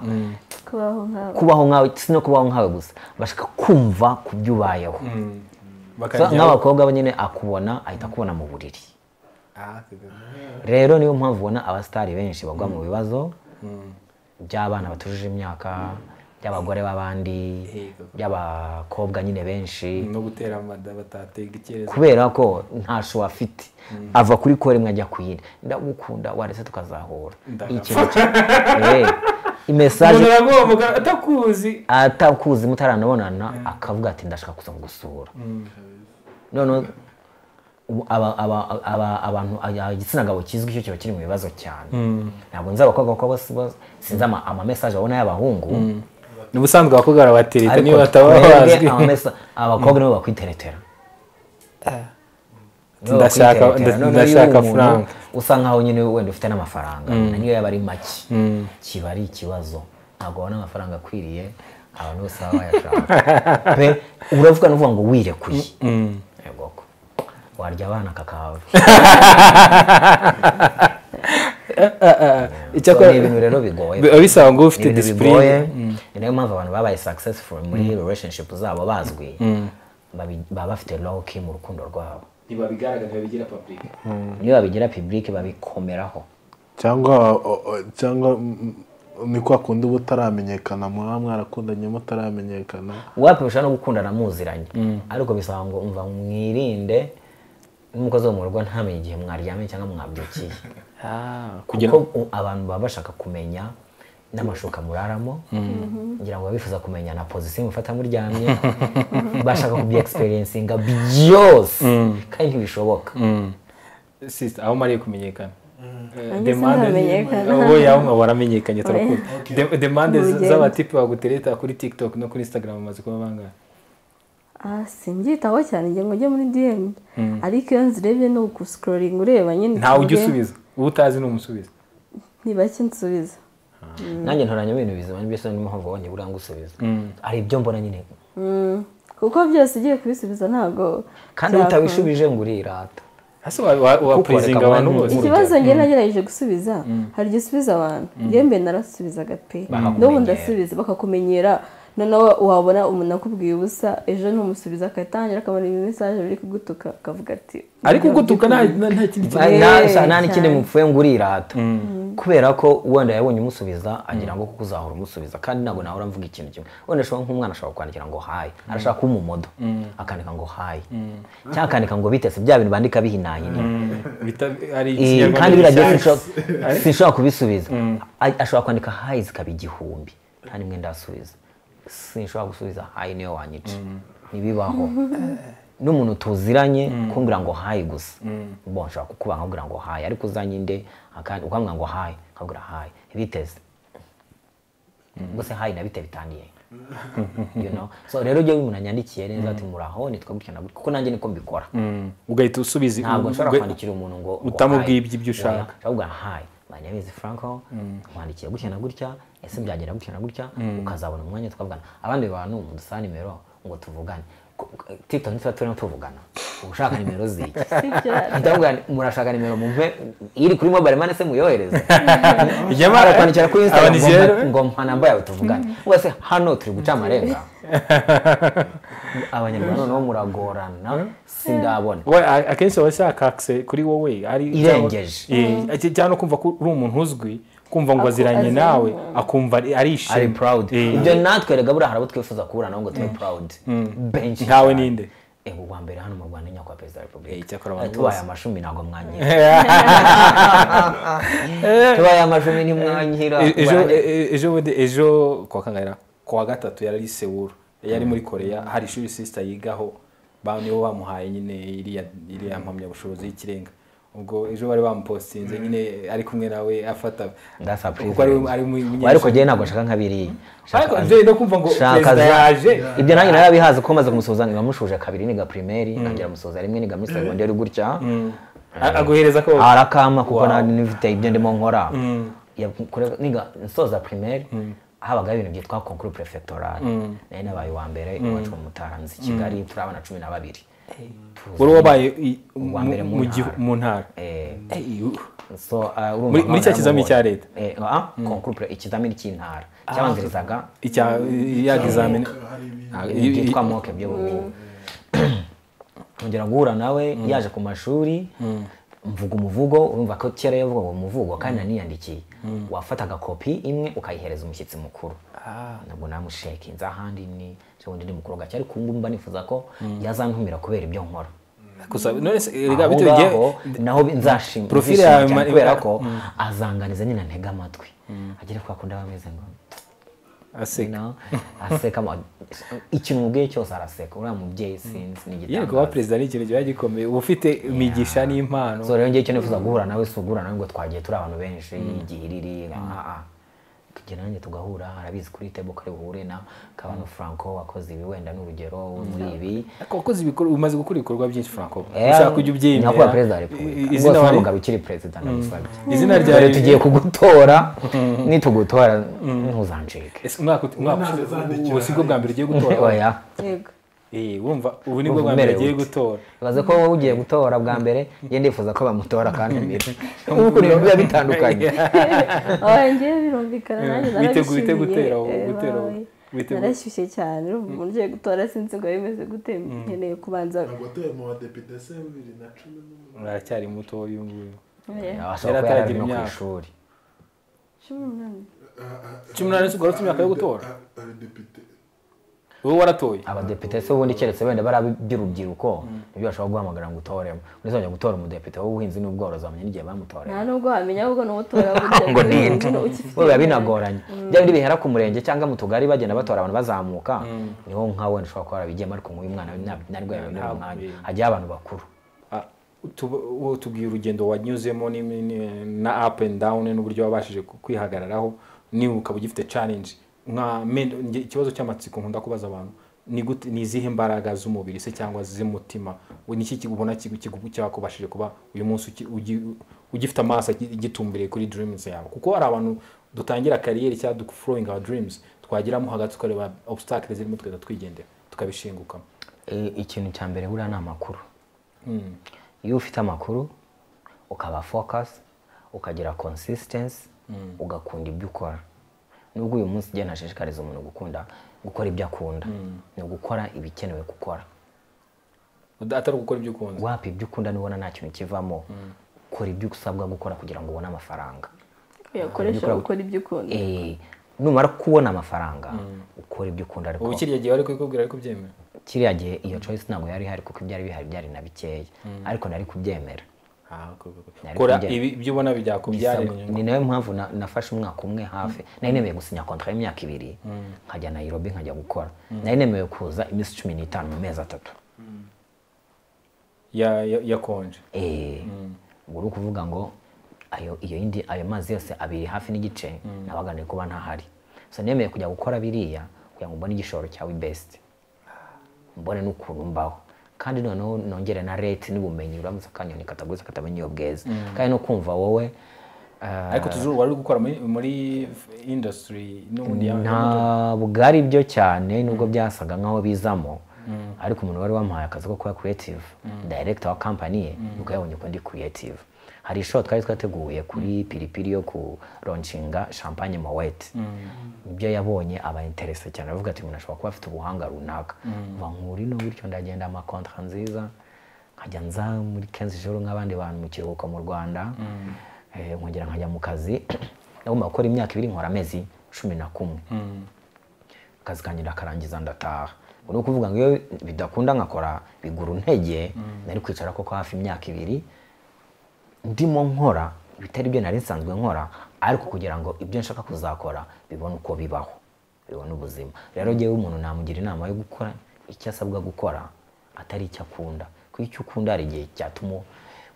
kubaho nk'abo
kubaho nkawe si no kubaho nkawe gusa bashaka kumva ku byo ubayeho So,
bakajya
nk'abakobwa bo nyine akubona ahita akubona mu buriri rero niyo mpamvu ubona abasitari benshi bagwa mu bibazo by'abana batujuje imyaka by'abagore b'abandi
Yego.
by'abakobwa nyine benshi
no gutera amada batatega icyerezo
kubera ko nta sho afite ava kuri ko rimwe ajya ku yindi ndagukunda warese tukazahura
Ndagapfa.
Ikintu cya- Eh, imesaje
umuntu aragoboka atakuzi
atakuzi mutaranabonana akavuga ati ndashaka kuza kugusura noneho ubu aba- aba- aba- abantu aba- igitsina gabo kizwi cyo kiba kiri mu bibazo cyane ntabwo nzi abakobwa kuko bose bo- sinzi ama- amamesaje babona y'abahungu
ni ubusanzwe abakobwa barabatereta niba bataba
twebwe
bazwi
amamesa- abakobwa nibo bakwiteretera Nibo
Ndashaka-
bakwiteretera.
nda-
Noneho iyo
ndashaka
umuntu
frank.
usa nkaho nyine wenda ufite n'amafaranga niyo yaba ari make kiba ari ikibazo ntabwo wabona amafaranga akwiriye abantu bose baba bayashaka pe uravuga n'uvuga ngo wirekuye yego ko warya abana kakahava
icyakora
So, ni ibintu rero bigoye
biba bisaba ngo ube ufite
Ni ibintu
disipurine
bigoye ni nayo mpamvu abantu babaye successful muri relationship zabo bazwi babi- baba bafite low key mu rukundo rwabo
ntibabigaragaza babigira public
niyo babigira public babikomeraho
cyangwa o- o- cyangwa mm, ni kwa kundi uba utaramenyekana mwaba mwarakundanye mutaramenyekana
wapisha no gukundana muziranye ariko bisaba ngo umva mwirinde n'umukozi wo mu rugo ntamenye igihe mwaryamye cyangwa mwabyukiye
kugira
kuko u- abantu baba bashaka kumenya n'amashuka muraramo ngira ngo baba bifuza kumenya na pozisiyo mufata muryamye bashaka kubya experiencinga byose kandi ntibishoboka
sister aho umariye kumenyekana Eh,
Nanjye sinamenyekana.
Oh, oya, aho waramenyekanye turakuzi
Okay.
De- demande
Mu
z-
rugendo.
z'abatipe bagutereta kuri tiktok no kuri instagram bamaze kuba bangahe
ah simbyitaho cyane njye ngo njye muri dm ariko iyo nzirebye ni ugusikororinga ureba nyine
ntawe ujya
uvuge,
usubiza uwo utazi ni umusubiza
ni bake nsubiza
nanjye ntoranya ibintu bizima byose niyo mpamvu wabonye buriya ngo usubize hari ibyo mbona nyine
Mm, kuko byose ugiye kubisubiza ntabwo
kandi
byakunda.
utabishubije ngo urirata
hasi wa- wa- wa
Kuko
praising
reka
abantu
abantu-
bose
ikibazo njye nagerageje gusubiza hari igihe usubiza abantu njye mbe narasubizaga pe n'ubu ndasubiza bakakumenyera noneho wabona umuntu akubwiye ubusa ejo ntumusubiza agatangira akabona ibimesaje biri kugutuka akavuga ati
ariko ugutuka nta- nta nta kindi kintu
Ba- na- sa- nta
cyane.
n'ikindi mupfuye ngo urirata kubera ko wenda yabonye umusubiza agira ngo kuko uzahora umusubiza kandi ntabwo nahora mvuga ikintu kimwe wenda ashobora nk'umwana ashobora kwandikira ngo hayi arashaka kumumodo akandika ngo hayi cyangwa akandika ngo bitese bya bintu bandika bihinahina
bita- ari
Eh,
ikinyarwanda
kandi biragiye
gishyashya.
sinshobora- sinshobora kubisubiza A- ashobora kwandika hayi zikaba igihumbi nta nimwe ndasubiza sinshobora gusubiza hayi niyo wanyica ntibibaho n'umuntu tuziranye kumbwira ngo hayi gusa bo nshobora kukuba nkabwira ngo hayi ariko uzanyinde akandi ukambwira ngo hayi nkabwira hayi biteze gusa hayi nabite bitaniye you know so rero ujye umuntu yandikiye neza ati muraho nitwe gutya na gutya kuko nanjye niko mbikora
Mm, ugahita usubiza
ntabwo nshobora
uga-
kwandikira umuntu ngo ngo
utamubwiye
hi.
ibyo ushaka.
Oya, ahubwo hayi maniyamizi franco nkwandikiye gutya na gutya ese byagenda gutya na gutya ukazabona umwanya twavugana abandi bantu mudusaba nimero ngo tuvugane Ku- ku- tiktok ntituba turimo tuvugana ushaka nimero ziki
sibyo
ndamubwira nti, murashaka nimero mumpe iri kuri mobile money se muyohereze
Nyamara-
arakwandikira kuri
Aba ni
instagram
zero.
ngo mpa namba yawe tuvugane wese hano turi guca amarenga abanyarwanda noneho muragorana sindabona
we a- akenshi aba ashaka akise kuri wowe ari
Irengeje.
Eh, cy- cyangwa no kumva ko uri umuntu uzwi kumva ngo aziranye
aziranye.
nawe akumva ari- arishimye
ari proud
Eh,
ibyo natwe rega buriya hari abo twifuza kubura nabo ngo tube proud benshi
ntawe
cyane.
ninde
Eh, ubwa mbere hano mu rwanda nyakubahwa perezida wa
Eh,
repubulika
icyakora abantu
Eh, tubaye
bose.
amashumi ntabwo mwangira tubaye amashumi ntimwangira
E- ejo
Ubwo-
e- ejo bundi ejo kuwa kangahe kuwa gatatu yari ari sewuru yari muri koreya hari ishuri sisita yigaho ba nibo bamuhaye nyine iriya iriya mpamyabushobozi y'ikirenga ubwo ejo bari bamupostinze nyine ari kumwe nawe afata
That's a
kuko ari
privilege.
ari mu
Wa, ariko njyewe ntabwo nshaka nka biriya
ariko njyewe no kumva ngo
Shaka
perezida
za-
yaje
ibyo nanjye narabihaze ko maze kumusoza niga mushuje kabiri niga primeri ntangira musoza rimwe niga muri segonderi gutya
A- aguhereza ko
arakama kuko nanjye nifite ibyo ndimo nkora Ya- kure- niga nsoza primeri habagaho ibintu byitwa konkuru prefectoral nayo nabaye uwa mbere iwacu mu mutaranzi i kigali turi abana cumi na babiri Tuzi-
wari wabaye i-
Uwa mbere mu
mu gihu-
ntara.
mu ntara
Eh,
Eh, u-
so, ah, urumva
Muri- muri cya
nk'aho
kizamini cya
naramubonye.
leta?
Eh, ah, konkuru pre- ikizamini cy'intara cyabanzirizaga
icya ya examen
byitwa moke byo bubu kongera guhura nawe yaje ku mashuri mvuga umuvugo urumva ko kera yavuga ngo umuvugo kandi naniyandikiye wafataga kopi imwe ukayihereza umushyitsi mukuru ntabwo namushekinze ahandi ni cyangwa undi ni mukuru gake ariko ubu ngubu mba nifuza ko yazantumira kubera ibyo nkora
gusa none se erega
aho
bitewe igihe-
ngaho naho bi- nzashima
Profile
nzishima
yawe
cyane
ma-
kubera ko azanganiza nyine ntega amatwi agere kwa kundi aba ameze ngo
aseka
no aseka ama- ikintu umubwiye cyose araseka uriya mubyeyi sinzi ni
yewe kuba
igitangaza
perezida ni ikintu kiba gikomeye uba ufite imigisha n'impano
so rero ngewe icyo nifuza guhura nawe si uguhura nawe ngo twagiye turi abantu benshi igihe iriri aha kugera nanjye tugahura arabizi kuri tebo kare buhure na kabano franco wakoze ibi wenda n'urugero wo muri ibi
ariko wakoze ibikorwa umaze gukora ibikorwa byinshi franco
Eh,
ushaka kujya ubyemera
nyakubahwa perezida wa repubulika
izina
rwose
wari-
wamugabo ukiri perezida ndagusabye
izina rya
Dore tugiye kugutora nitugutora ntuzancike
Ese umwaka uti- umwaka
Umwana azandikira.
ubu sibwo bwa mbere ugiye gutora
oya
yego
Eh, wumva ubu nibwo bwa mbere
umerewe
ugiye
ute?
gutora
ibaze ko wowe ugiye gutora bwa mbere njye ndifuza ko bamutora kandi mbere ukuntu ibintu biba bitandukanye
wanjye birumvikana nanjye
Witeguye
narabishimiye,
ute gutera ubu-
eh,
gutera ubu?
wawe.
Witeguye.
narashyushye cyane urumva umuntu ugiye gutora sinzi ngo bimeze gute nkeneye kubanza
ntabwo atuye mu badepite se bibiri na cumi n'umunani
uracyari muto uyu nguyu
Eh,
abashobora kuba yarari no ku ishuri
cumi n'umunani
cumi n'umunani sibwo wari ufite imyaka yo gutora
abadepite
wowe waratoye
abadepite se ubundi keretse wenda bari ab'iby'urubyiruko nibyo bashobora guhamagara ngo utoremo ntizajya gutora umudepite w'ubuhinzi n'ubworozi wamenya n'igihe bamutorera
nta nubwo wamenya ahubwo ni utora burya
ngo
buri
ninde
muntu ukifite
biba binagoranye bya bindi bihera ku murenge cyangwa mu tugari bagenda batora abantu bazamuka niho nka wenda ushobora kuba warabigiyemo ariko nk'uyu mwana we nta- ntarwo yabibonera
Ntabwo
umwanya
yabibonye.
hajyaho abantu bakuru
Ah, tuba- ubu tubwira urugendo wanyuzemo ni- ni- na up and down n'uburyo wabashije ku- kwihagararaho niba ukaba ugifite challenge nka men- nge- ikibazo cy'amatsiko nkunda kubaza abantu ni gute ni izihe mbaraga z'umubiri se cyangwa z'umutima We ni iki ki- ubona kigu- kigu- cyakubashije kuba uyu munsi uki- ugi- ugifite amaso agi- agitumbiriye kuri dreams yawe kuko hari abantu dutangira kariyeri cyangwa dufurowingi awa dreams twagiramo hagati tukareba obstacle zirimo tugahita twigendera tukabishingukamo
Eh, ikintu cya mbere buriya ni amakuru iyo ufite amakuru ukaba focus ukagira consistency ugakunda ibyo ukora nubwo uyu munsi ugenda nashishikariza umuntu gukunda gukora ibyo akunda ni ugukora ibikenewe gukora
atari ugukora ibyo ukunze
wapa ibyo ukunda nibona nta kintu kivamo ukora ibyo usabwa gukora kugira ngo ubone amafaranga
yakoresha gukora ibyo ukunda
Eh, numara kubona amafaranga ukora ibyo ukunda ariko
ubu kiriya gihe wari kubikubwira ariko byemera
kiriya gihe iyo choice ntabwo yari ihari kuko ibyari bihari byari na bikeya ariko nari kubyemera
Ah, ok, ok, ok.
Nari
kora
kurya.
ibi ibyo ubona byakubyara
Bisaba- ni nayo mpamvu na- nafashe umwaka umwe hafi nari nemeye gusinya kontra y'imyaka ibiri nkajya nayirobi nkajya gukora nari nemeye kuza iminsi cumi n'itanu mu mezi atatu
yakonje
Eh, ubwo uri kuvuga ngo ayo iyo yindi ayo mazi yose abiri hafi n'igice nabaga nari kuba ntahari so nemeye kujya gukora biriya kugira ngo mbone igishoro cyawe best mbone n'ukuntu mbaho kandi noneho nongere na rate n'ubumenyi uramutse akanyoni kataguze katamenya iyo bweza kandi no kumva wowe eh,
ariko tujuru wari uri gukora muri, muri industry n'ubundi ya-
ntabwo ari byo cyane nubwo byasaga nk'aho bizamo ariko umuntu wari wamuhaye akazi ko kuba creative director wa company ye nuko yabonye ko ndi creative hari show twari twateguye kuri piripiri yo kuroncinga champagne mowete ibyo yabonye aba interese cyane aravuga ati umuntu ashobora kuba afite ubuhanga runaka va nkurino bityo ndagenda amakontra nziza nkajya nza muri kenzi joro nk'abandi bantu mu kiruhuko mu rwanda Eh, nkongera nkajya mu kazi nagomba gukora imyaka ibiri nkora amezi cumi na kumwe akazi kanjye ndakarangiza ndataha ubwo ni ukuvuga ngo iyo bidakunda nkakora bigura intege nari kwicara koko hafi imyaka ibiri ndimo nkora bitari byo nari nsanzwe nkora ariko kugira ngo ibyo nshaka kuzakora bibone uko bibaho bibone ubuzima rero ngewe umuntu namugira inama yo gukora icyo asabwa gukora atari icyo akunda kuko icyo ukunda hari igihe cyatuma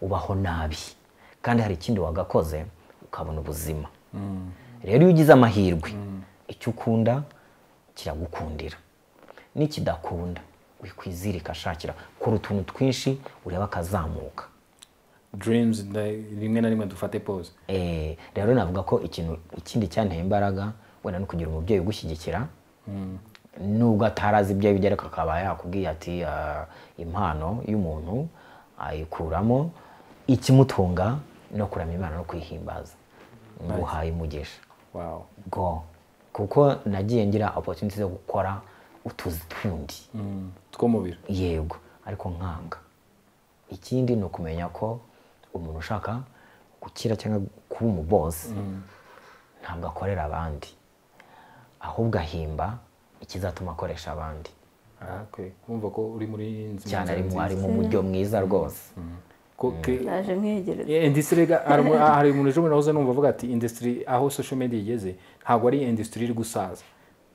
ubaho nabi kandi hari ikindi wagakoze ukabona ubuzima rero iyo ugize amahirwe icyo ukunda kiragukundira n'ikidakunda wikwizirika shakira kora utuntu twinshi urebe akazamuka
dreams like, rimwe na rimwe dufate pose
Eh, rero navuga ko ikintu ikindi cyanteye imbaraga wenda no kugira umubyeyi ugushyigikira nubwo atarazi ibyo yibye ariko akaba yakubwiye ati "Ah, impano y'umuntu ayikuramo ikimutunga no kuramya imana no kwihimbaza nguhaye umugisha
wow
go kuko nagiye ngira opportunity zo gukora utuzi tundi
Mm. tw'umubiri
yego ariko nkanga ikindi ni ukumenya ko umuntu ushaka gukira cyangwa kuba umubosi ntabwo akorera abandi ahubwo ahimba ikizatuma akoresha abandi
Ah, okay. kumva ko uri muri nzi
cyane
nzi-
ari mu
nzi-
ari mu buryo mwiza rwose
ko ke-
naje mwegereza
Yeah, industry ga- hari umu- hari umuntu ejo bundi nahoze numva avuga ati industry aho social media igeze ntabwo ari industry iri gusaza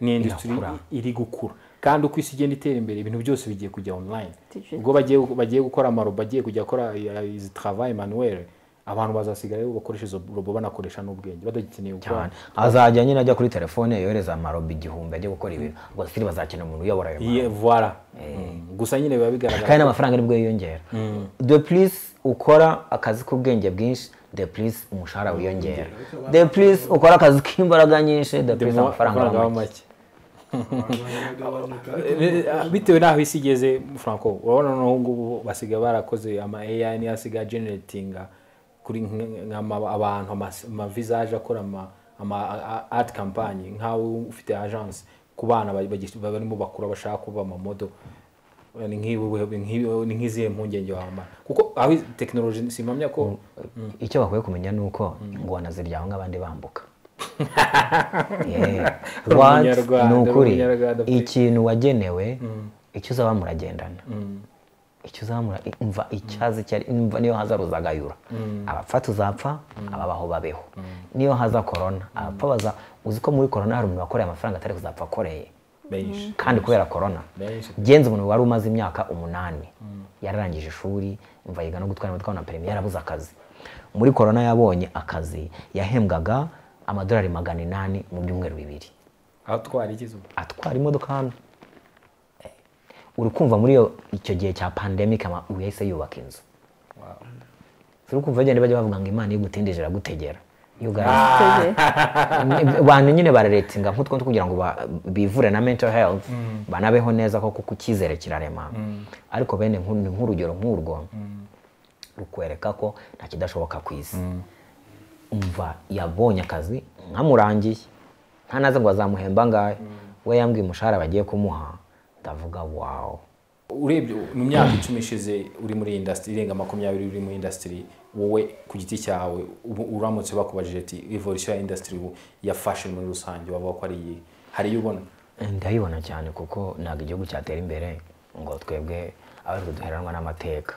ni industry
Irakura.
iri gukura kandi uko isi igenda itera imbere ibintu byose bigiye kujya online
Digital.
ubwo bagiye bagiye gukora amaro bagiye kujya gukora eh, izi travail manuel abantu bazasigara bakoresha izo robo banakoresha n'ubwenge badakeneye gukora
cyane azajya nyine ajya kuri telefone yohereza amarobi igihumbi ajya gukora ibintu ubwo sitiri bazakenera umuntu uyobora ayo marobi
Yeah, voilà. Mm. gusa nyine biba bigaragara
kandi n'amafaranga nibwo yiyongera de plus ukora akazi k'ubwenge bwinshi de plus umushahara wiyongera de plus ukora akazi k'imbaraga nyinshi de plus
mu-
amafaranga aba
aba
make.
make bitewe n'aho isi igeze franco urabona noneho ubu ngubu basigaye barakoze ama ai niyo asigaye generatinga kuri nk- nk'ama- abantu amas- amavisage akora ama- ama a- art campagne nk'aho ufite agence ku bana ba- bagi- barimo bakura bashaka kuba amamodo ni nk'ibi- nk'ibi- ni nk'izihe mpungenge wamara kuko aho tekinoloji simpamya ko
icyo bakwiye kumenya ni uko ingona ziryaho nk'abandi bambuka Yeah. What?
Umunyarwanda,
ni ukuri
umunyarwanda pe.
ikintu wagenewe icyo uzaba muragendana icyo uzaba mura umva icyazi cyari umva niyo haza ruzagayura abapfa tuzapfa ababaho babeho niyo haza korona abapfa baza uzi ko muri korona hari umuntu wakoreye amafaranga atari kuzapfa akoreye
benshi
kandi kubera korona
Benshi.
genze umuntu wari umaze imyaka umunani yararangije ishuri umva yiga no gutwara imodoka na perimi yarabuze akazi muri korona yabonye akazi yahembwaga amadolari magana inani mu byumweru bibiri
aho twari igeze ubu
atwara imodoka hano Eh, uri kumva muri iyo- icyo gihe cya pandemic ama- uyu yahise yubaka inzu uri kumva bagenda bajya bavuga ngo imana igutindije iragutegera iyo ugaragaye abantu nyine bararetinga nk'utwo kugira ngo ba- bivure na mental health banabeho neza ko kuko icyizere kirarema ariko bene nk'u- ni nk'urugero nk'urwo rukwereka ko nta kidashoboka ku isi umva yabonye akazi nkamurangiye nta naze ngo azamuhemba ngahe we yambwiye umushahara bagiye kumuha ndavuga wawu
urebye mu myaka icumi ishize uri muri iyi industry irenga makumyabiri uri muri industry wowe ku giti cyawe ubu uramutse bakubajije ati evolution ya industry ubu ya fashion muri rusange wavuga ko ari iyihe hari iyo ubona
ndabibona cyane kuko ntabwo igihugu cyatera imbere ngo twebwe abatwe duheranwa n'amateka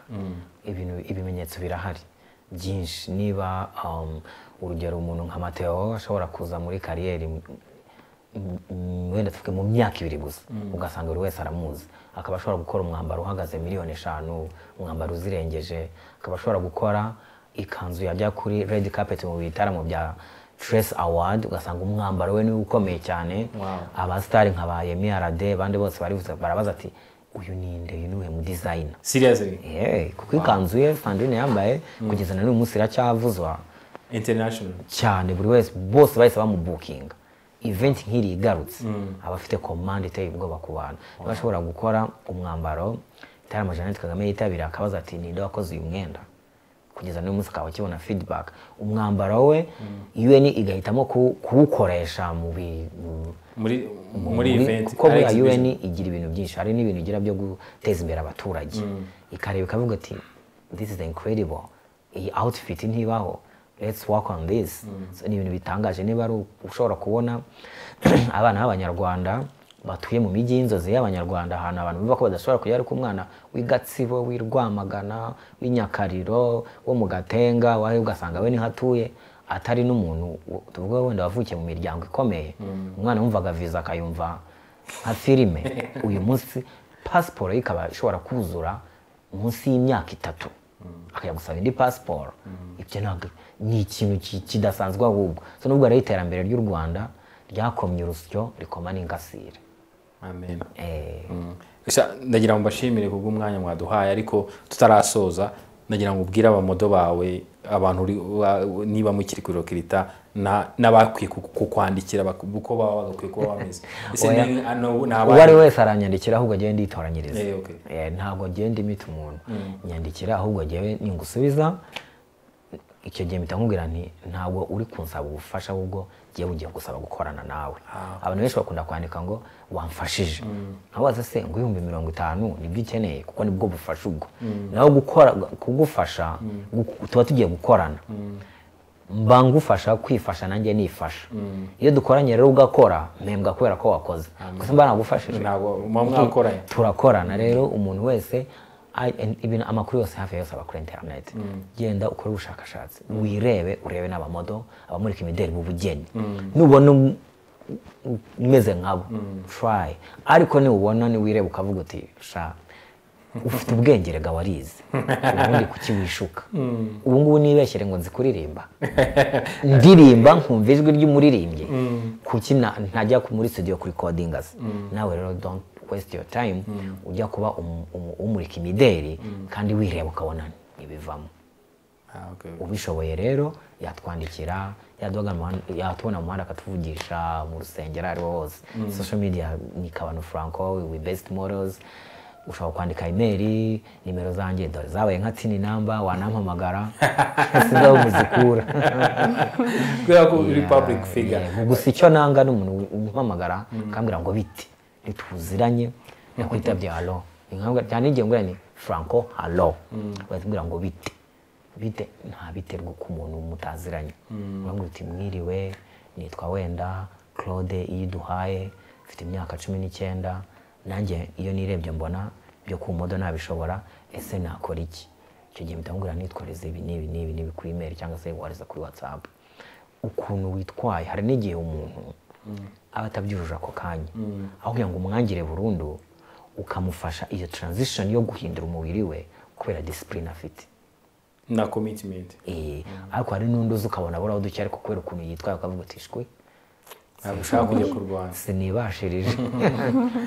ibintu ibimenyetso birahari byinshi niba um, urugero umuntu nka mateo ashobora kuza muri kariyeri m- m- m- wenda tuvuge mu myaka ibiri gusa ugasanga buri wese aramuzi akaba ashobora gukora umwambaro uhagaze miliyoni eshanu umwambaro uzirengeje akaba ashobora gukora ikanzu yajya kuri red carpet mu bitaramo bya Stress Award ugasanga umwambaro we niwe ukomeye cyane
Wow.
abasitari nka ba Yemi Arade abandi bose barivuze barabaza ati uyu ni nde uyu ni uwe mu dizayina
seriously
kuko ikanzu ye Sandrine yambaye kugeza na n'uyu munsi iracyavuzwa
international
cyane buri wese bose bahise bamubukinga event nk'iri igarutse aba afite komande iteye ubwoba ku bantu niba ashobora gukora umwambaro itarama jeannette kagame yitabira akabaza ati ninde wakoze uyu mwenda kugeza n'uyu munsi akaba akibona feedback umwambaro we un igahitamo kuwu- kuwukoresha mu bi- mu-
muri muri
muri-
event
kuko buriya
exhibition.
un igira ibintu byinshi hari n'ibintu igira byo guteza imbere abaturage ikareba ikavuga ati this is incredible iyi outfit ntibaho let's work on this So, ni ibintu bitangaje niba ari ushobora kubona abana b'abanyarwanda batuye mu mijyi y'inzozi y'abanyarwanda ahantu abantu bumva ko badashobora kujya ariko umwana w'i gatsibo w'i rwamagana w'i nyakariro wo mu gatenga wawe ugasanga we niho atuye atari n'umuntu wo- tuvuge wenda wavukiye mu miryango ikomeye umwana wumvaga viza akayumva nka filime uyu munsi pasiporo ye ikaba ishobora kuzura munsi y'imyaka itatu akajya gusaba indi pasiporo ibyo ntabwo ni ikintu ki- kidasanzwe ahubwo so nubwo rero iterambere ry'u rwanda ryakomye urusyo rikoma n'ingasire
amen
Eh,
Gusa ndagira ngo mbashimire kubwo umwanya mwaduhaye ariko tutarasoza ndagira ngo ubwire abamodo bawe abantu uri- wa- niba mukiri kuri rokirita na- n'abakwiye ku- kukwandikira bak- uko baba bagakwiye kuba bameze ese
Oya.
ni- ano- ni
uwo ari
abandi?
we wese aranyandikira ahubwo agiye nditoranyiriza
Eh, okay.
Eh, ntabwo agenda imita umuntu nyandikira ahubwo agiye ningusubiza icyo gihe mpita nkubwira nti ntabwo uri kunsaba ubufasha ahubwo giye bugiye gusaba gukorana nawe abantu benshi bakunda kwandika ngo wamfashije nkabaza se ngo ibihumbi mirongo itanu nibyo ukeneye kuko nibwo bufasha ubwo naho gukora kugufasha gu- tuba tugiye gukorana mba ngufasha kwifasha nanjye nifasha iyo dukoranye rero ugakora mpembwa kubera ko wakoze gusa mba nagufashije
ntabwo muba mwakoranye
turakorana rero umuntu wese I- and ibintu amakuru yose hafi ya yose aba kuri interineti genda ukore ubushakashatsi wirebe urebe n'abamodo abamurika imideli mu bugeni nubona um- u- umeze nkabo try ariko niwubona niwireba ukavuga uti sha ufite ubwenge rega warize ubundi kukiwishuka ubu ngubu nibeshyire ngo nzi kuririmba ndirimba nkumva ijwi ry'umuririmbyi kuki na- ntajya ku- muri studio kuri codingazi nawe rero don't waste your time ujya kuba umu- umu- umurika imideli kandi wireba ukabona ntibivamo
Ah, okay.
ubishoboye rero yatwandikira yaduhaga mu muhanda- yatubona mu muhanda akatuvugisha mu rusengero aho ari wo hose social media ni kabano franco we best models ushobora kwandika imeri nimero zanjye dore zabaye nka tini namba wanampamagara sigaho muzikura
kubera ko uri public figure
Yeah, gusa icyo nanga ni umuntu umpamagara akambwira ngo biti ntituziranye nyakwitabye halo Nkambwira- cyane igihe ngura ni franco halo batubwira ngo bite bite nta biterwa ku muntu mutaziranye uramubwira uti mwiriwe nitwa wenda claude iyo iduhaye mfite imyaka cumi n'icyenda nanjye iyo nirebye mbona byo ku modo nabishobora ese nakora iki icyo gihe mpita mubwira nitwareze ibi n'ibi n'ibi n'ibi kuri imeri cyangwa se wareza kuri whatsapp ukuntu witwaye hari n'igihe umuntu aba atabyujuje ako kanya aho kugira ngo umwangire burundu ukamufasha iyo transition yo guhindura umubiri we kubera disipurine afite
na commitment
Eh, ariko hari n'undi uzi ukabona buraho duke ariko kubera ukuntu yitwaye ukavuga uti shwe
ntabwo ushaka kujya kurwana
sinibashirije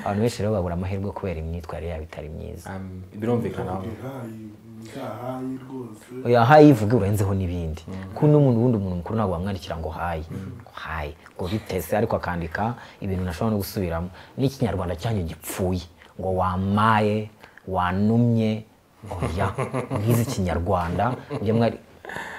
abantu benshi rero babura amahirwe kubera imyitwarire yabo itari myiza
Um, birumvikana
ihayi ihayi rwose
oya hayi ivuga urenzeho n'ibindi kuko n'umuntu wundi umuntu mukuru ntabwo wamwandikira ngo hayi hayi ngo bitese ariko akandika ibintu nashobora no gusubiramo n'ikinyarwanda cyanyu gipfuye ngo wamaye wanumye oya mwize ikinyarwanda mujye mwari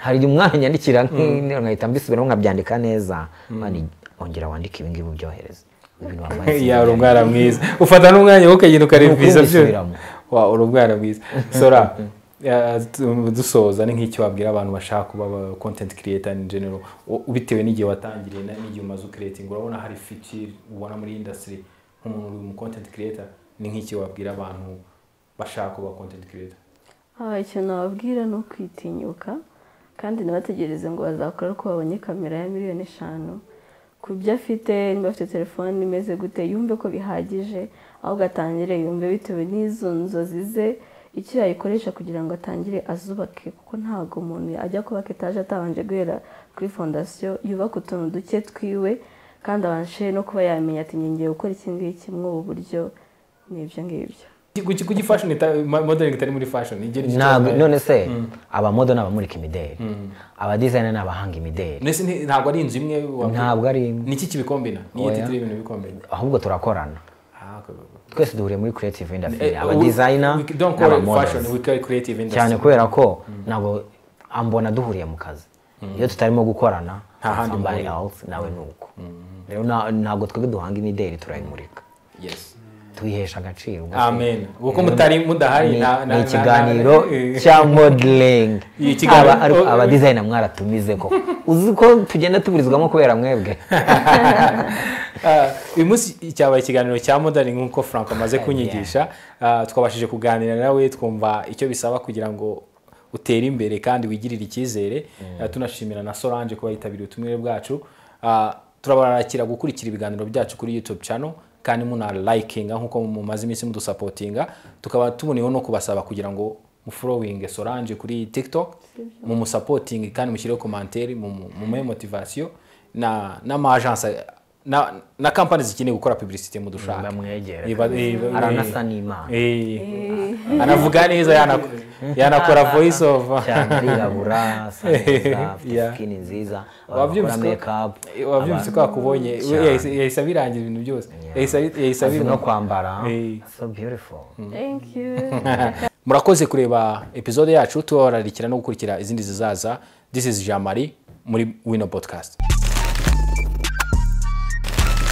hari igihe umwana anyandikira nk'interuro nkahita mbisubiramo nkabyandika neza mwana ongera wandike ibi ngibi ubyohereze ibintu wamaye
yari umwana mwiza ufata n'umwanya wo ukagenda ukareviza
Nukunda
byo
isubiramo.
wa uri umwana mwiza sora eh, tu- dusoza ni nk'icyo wabwira abantu bashaka kuba aba content creator in general u- bitewe n'igihe watangiriye na- n'igihe umaze ucreating urabona hari future ubona muri industry nk'umuntu uri mu content creator ni nk'iki wabwira abantu bashaka kuba content creator
aha icyo nababwira ni ukwitinyuka kandi ntibategereze ngo bazakora ko babonye kamera ya miliyoni eshanu ku byo afite niba afite telefone imeze gute yumve ko bihagije aho ugatangire yumve bitewe n'izo nzozi ze icyo yayikoresha kugira ngo atangire azubake kuko ntabwo umuntu ajya kubaka etaje atabanje guhera kuri fondasiyo yubaka utuntu duke twiwe kandi abashe no kuba yamenya ati ngiye gukora iki ngiki muri ubu buryo ni ibyo ngibyo
kuki kuki fashion ita- ma- modeling itari muri fashion igera iki
ntabwo
cyabaye?
none se abamodo ni abamurika imideli abadizayina ni abahanga imideli
Mbese nti- ntabwo ari inzu imwe wavuga-
ntabwo ari imwe
niki kibikombina niyo
Oya.
titire y'ibintu bikombina
ahubwo turakorana
Ah, okay.
twese duhuriye muri creative industry
Eh, we-
abadizayina
we don't call it
n'abamodels
fashion we call it creative industry
cyane kubera ko ntabwo ambona duhuriye mu kazi iyo tutarimo gukorana
Nta handi
somebody
muhurira.
else nawe ni uko rero na- ntabwo twebwe duhanga imideli turayimurika
yes
tuyihesha agaciro ubwo se-
amen kuko mutari mudahari
ni
nta-
ni
nta-
ikiganiro
nta-
cya modeling
Iyi kiganiro-
Aba- ariko
oh,
aba designer mwaratumize ko uzi ko tugenda tuburizwamo kubera mwebwe
Ah, uyu munsi cyabaye ikiganiro cya modani nk'uko frank amaze kunyigisha Ah, twabashije kuganira nawe twumva icyo bisaba kugira ngo utere imbere kandi wigirire icyizere Ah, tunashimira na solange kuba yitabiriye ubutumire bwacu Ah, turabarakira gukurikira ibiganiro byacu kuri youtube channel kandi muna likinga nk'uko mumaze iminsi mudusapotinga tukaba tuboniyeho no kubasaba kugira ngo muforowinge solange kuri tiktok mumusapotinge kandi mushyireho komantere mumuhe motivasiyo na n'amajansi na na kampani zikeneye gukora publicity mu dushaka
bamwegere
Iba- iba- iba-
aranasa n'imana
Eh, anavuga neza yanako- yanakora voice over
cyane arirabura asa neza afite
Yeah.
skin nziza
wabyumvise
abakora make up
ko- wabyumvise ko yakubonye we
Cyane.
yahise yahise abirangira ibintu byose Yahise abi-
azi
yahise abirangira.
no kwambara
Eh.
so beautiful
thank you
murakoze kureba episode yacu tubararikira no gukurikira izindi zizaza this is jean marie muri wino podcast